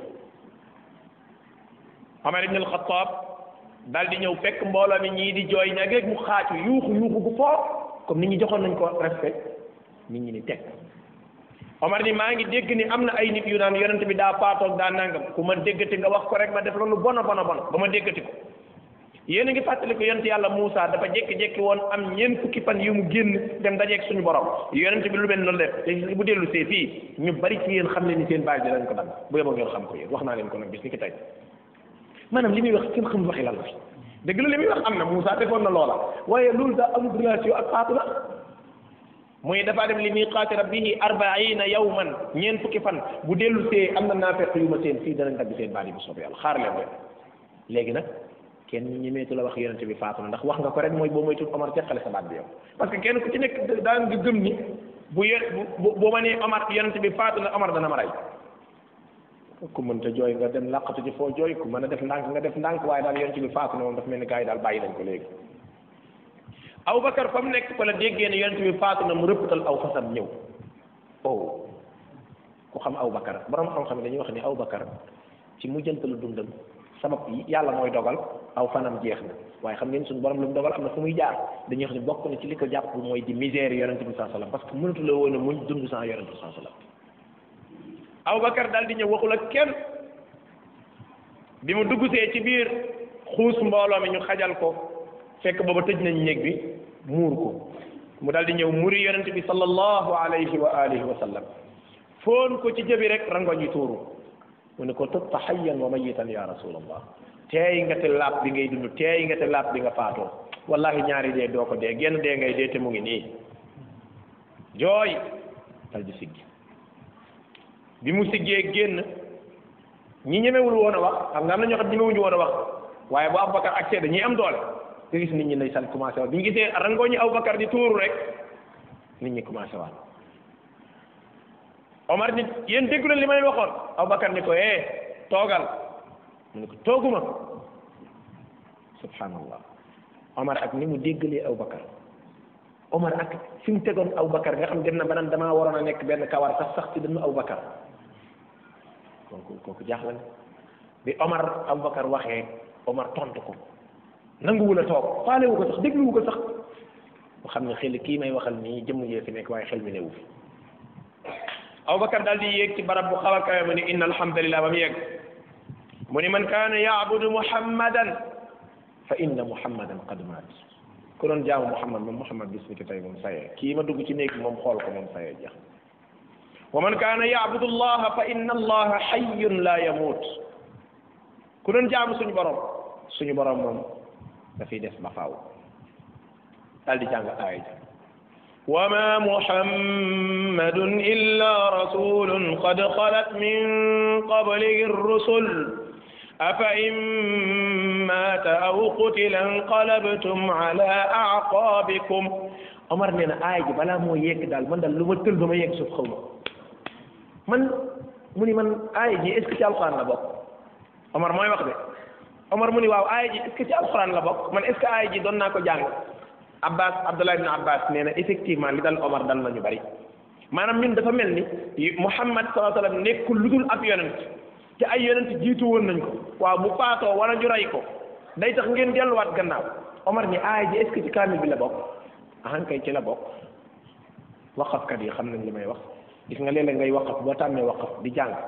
Omar ibn al-Khattab daal di ñëw fekk mbooloo mi ñii di jooy ña rek mu xaaju yuuxu yuuxu gu foo comme nit ñi joxoon nañ ko respect nit ñi ni teg Omar ni maa ngi dégg ni am na ay nit yu naan yonent bi daa paatoog daa nangam ku ma déggati nga wax ko rek ma def loolu bona bona bona ba ma déggati ko yéen a ngi fàttali ko yonent yàlla Moussa dafa jékki-jékki woon am ñeent fukki fan yu mu génn dem dajeeg suñu borom yonent bi lu mel noonu def te bu dellu see fii ñu bari ci yéen xam ne ni seen bàyyi dinañ ko dagg bu yeboo ngeen xam ko yéen wax naa leen ko nag bis ni ki tey maanaam li muy wax kenn xamul waxi lan la dëgg la li muy wax am na Moussa defoon na loola waaye loolu daa amul relation ak faatu la muy dafa dem li miqaati rabbihi arbaina yawman ñeent fukki fan bu dellu see am na naafeq yu ma seen fii danañ dagg seen baat yi bu soobee yàlla xaar leen rek léegi nag kenn ñemeetu la wax yonente bi faatu na ndax wax nga ko rek mooy boo moytul Omar teqale sa baat bi yow parce que kenn ku ci nekk daan nga gëm ni bu ye bu bu ma nee Omar yonente bi faatu na Omar dana ma rey ku mënta jooy nga dem làqatu ci foo jooy ku mën a def ndànk nga def ndànk waaye daal yonente bi faatu na moom dafa mel ni gars yi daal bàyyi nañ ko léegi Aboubacar fa mu nekk fa la déggee ne yonente bi faatu na mu rëppatal aw fasam ñëw oh ku xam Abubakar borom xam-xam yi dañuy wax ni Abubakar ci mujjantalu dundam sabab yi yàlla mooy dogal aw fanam jeex na waaye xam ngeen suñu borom lu mu dogal am na fu muy jaar dañuy wax ni bokk na ci li ko jàpp mooy di misère yonente bi saa sallam parce que mënatu la woon a muñ dund sans yonente bi saa sallam Abubakar daal di ñëw waxul ak kenn bi mu duggsee ci biir xuus mbooloo mi ñu xajal ko fekk booba tëj nañ néeg bi muur ko mu daal di ñëw muri yonent bi sallallahu alayhi wa alihi wa sallam foon ko ci jëbi rek rangoñ yi tuuru mu ne ko tëb hayyan wa mayitan ya rasulallah teey nga te laab bi ngay dund teey nga te laab bi nga faatoo wallahi ñaari dee doo ko dee genn dee ngay dee te mu ngi nii jooy dal di siggi bi mu siggee génn ñi ñemewul woon a wax xam nga am na ñoo xam ñemewuñu woon a wax waaye bu Aboubacar ak seede ñi am doole nga gis nit ñi ndeysaan commencé waat bi ñu gisee rangooñi Aboubacar di tuuru rek nit ñi commencé waat Omar nit yéen déggu leen li ma leen waxoon Aboubacar ni ko eh toogal mu ne ko tooguma subhanallah Omar ak ni mu déggalee Aboubacar Omar ak fi mu tegoon Aboubacar nga xam dem na ba naan damaa waroon a nekk benn kawar sax sax ci dënnu Aboubacar kooku kooku jaaxle na bi Omar Aboubacar waxee Omar tontu ko nanguwul a toog faalewu ko sax dégluwu ko sax mu xam ne xel kii may waxal nii jëmm jee fi nekk waaye xel mi newu fi Aboubacar daal di yéeg ci barab bu xaw a kawe mu ni inna alhamdulillah ba mu yegg mu ni man kaana yaabudu muhammadan fa inna muhammadan qad maat ku doon jaamu muhammad moom muhammad bis ni ki tey moom sayee kii ma dugg ci néeg moom xool ko moom sayee jeex wa man kaana yaabudu allaha fa inna allaha hayyun la yamut ku doon jaamu suñu borom suñu borom moom dafay des ba faaw daal di jàng aaya ji wa ma muhammadun illa rasulun qad xalat min qablihi rusul afa in mata aw qutila inqalabtum ala aqabikum Omar nee na aaya ji balaa moo yegg daal man daal lu ma tël ba ma yegg suuf xaw ma man mu ni man aaya ji est-ce que ci alquran la bokk Omar mooy wax de Omar mu ni waaw aaya ji est-ce que ci alquran la bokk man est-ce que aaya ji doon naa ko jàng Abbas Abdullah ibn Abbas nee na effectivement li dal Omar dal nañu bari maanaam ñun dafa mel ni Muhammad sallallahu alayhi wa sallam nekkul lu dul ab yonent te ay yonent jiitu woon nañ ko waaw bu faatoo wala ñu rey ko day tax ngeen delluwaat gannaaw Omar ni aaya ji est-ce que ci kaamil bi la bokk ahan kay ci la bokk waqafkat yi xam nañ li may wax gis nga léeg-léeg ngay waqaf boo tàmmee waqaf di jàng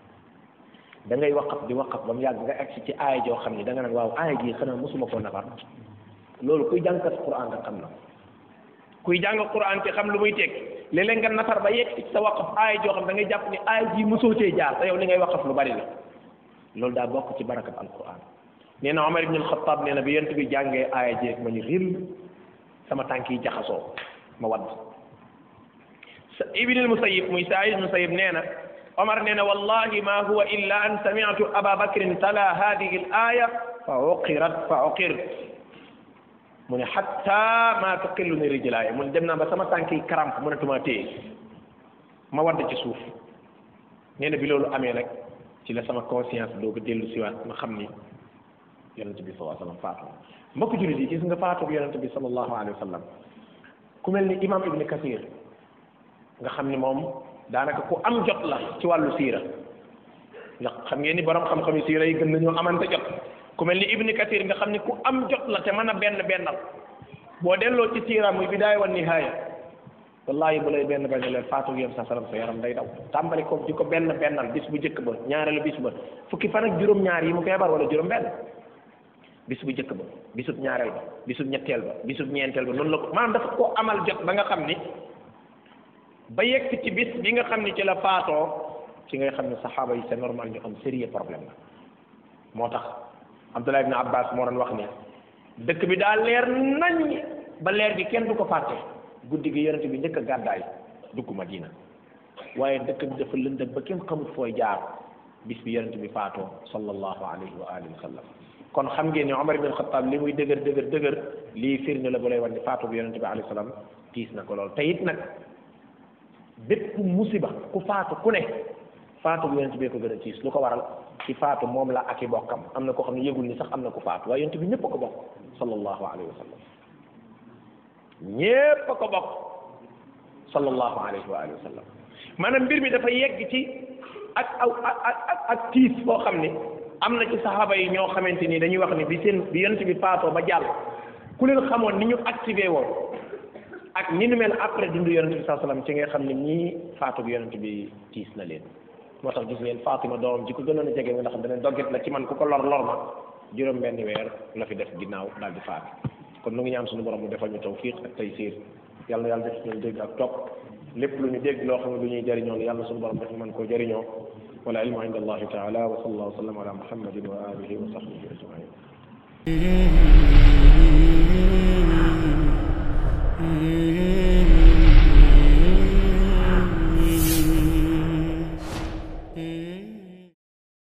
da ngay waqaf di waqaf ba mu yàgg nga agsi ci aaya joo xam ni da nga naan waaw aaya ji xanaa mosuma koo nafar loolu kuy jàngkat Qur'an nga xam na kuy jàng Qur'an te xam lu muy teg léeg-léeg nga nafar ba yegg ci sa waqaf aaya joo xam da ngay jàpp ni aaya ji mosoo cee jaar te yow li ngay waqaf lu bari la loolu daa bokk ci barakat alquran nee na Omar ibn al-Khattab nee na bi yent bi jàngee aaya ji rek ma ñu ril sama tànk yi jaxasoo ma wadd ibn al-Musayyib muy Saïd al-Musayyib nee na Omar nee na wallahi ma huwa illa an sami'tu Aba Bakrin tala hadihi al-aya fa uqirat fa uqirt mu ne hatta ma tuqillu ni rijlaaya mu ne dem naa ba sama tànk yi karamp mënatuma téye ma wadd ci suuf nee na bi loolu amee nag ci la sama conscience dooga dellu siwaat ma xam ni yonente bi sallallahu alayhi wa sallam faatu mbokk jullit yi gis nga faatu yonente bi sallallahu alayhi wa sallam ku mel ni imam ibni kathir nga xam ni moom daanaka ku am jot la ci wàllu siira ndax xam ngeen ni borom xam-xam yi siira yi gën nañoo amante jot ku mel ni ibni kathir nga xam ni ku am jot la te mën a benn bennal boo delloo ci siira muy bidaaya wa nihaaya wallahi bu lay benn benn leen faatu yéen sa salam sa yaram day daw tàmbali ko di ko benn bennal bis bu njëkk ba ñaareelu bis ba fukki fan ak juróom-ñaar yi mu feebar wala juróom-benn bis bu njëkk ba bisub ñaareel ba bisub ñetteel ba bisub ñeenteel ba noonu la ko maanaam dafa ko amal jot ba nga xam ni ba yegg ci bis bi nga xam ni ci la faatoo ci ngay xam ne saxaaba yi c'est normal ñu am sérieux problème la moo tax Abdullah ibn Abbas moo doon wax ni dëkk bi daa leer nañ ba leer gi kenn du ko fàtte guddi gi yonent bi njëkk a gàddaay dugg Madina waaye dëkk bi dafa lëndëm ba kenn xamut fooy jaar bis bi yonent bi faatoo sallallahu alayhi wa alihi wa sallam kon xam ngeen ne Omar ibn Khattab li muy dëgër dëgër dëgër lii firnde la bu lay wan ni faatu bi yonent bi alayhi salaam tiis na ko lool te it nag bépp musiba ku faatu ku ne faatu bi yonent bee ko gën a tiis lu ko waral ci faatu moom la ak i bokkam am na koo xam ne yëgul ni sax am na ku faatu waaye yonent bi ñëpp a ko bokk sallallahu alayhi wa sallam ñépp a ko bokk sallallahu alayhi wa alihi wa sallam maanaam mbir mi dafa yegg ci ak aw ak ak ak tiis boo xam ne am na ci saxaaba yi ñoo xamante ni dañuy wax ni bi seen bi yonent bi faatoo ba jàll ku leen xamoon ni ñu activé woon ak ni nu mel après dundu yonent bi saa salaam ci nga xam ne ñii faatu bi yonent bi tiis na leen moo tax gis ngeen Fatima doomam ji ko gënoon a jege nga xam ne dogget la ci man ku ko lor lor ma juróom benn weer la fi def ginnaaw daal di faatu kon nu ngi ñaan suñu borom mu defal ñu tawfiq ak taysiir yàlla na yàlla def ñu dégg ak topp lépp lu ñu dégg loo xam ne lu ñuy jëriñoo yàlla suñu borom def ñu mën koo jëriñoo wala ilmu inda allahi taala wa sallallahu wa sallam ala muhammadin wa alihi wa sahbihi ajmain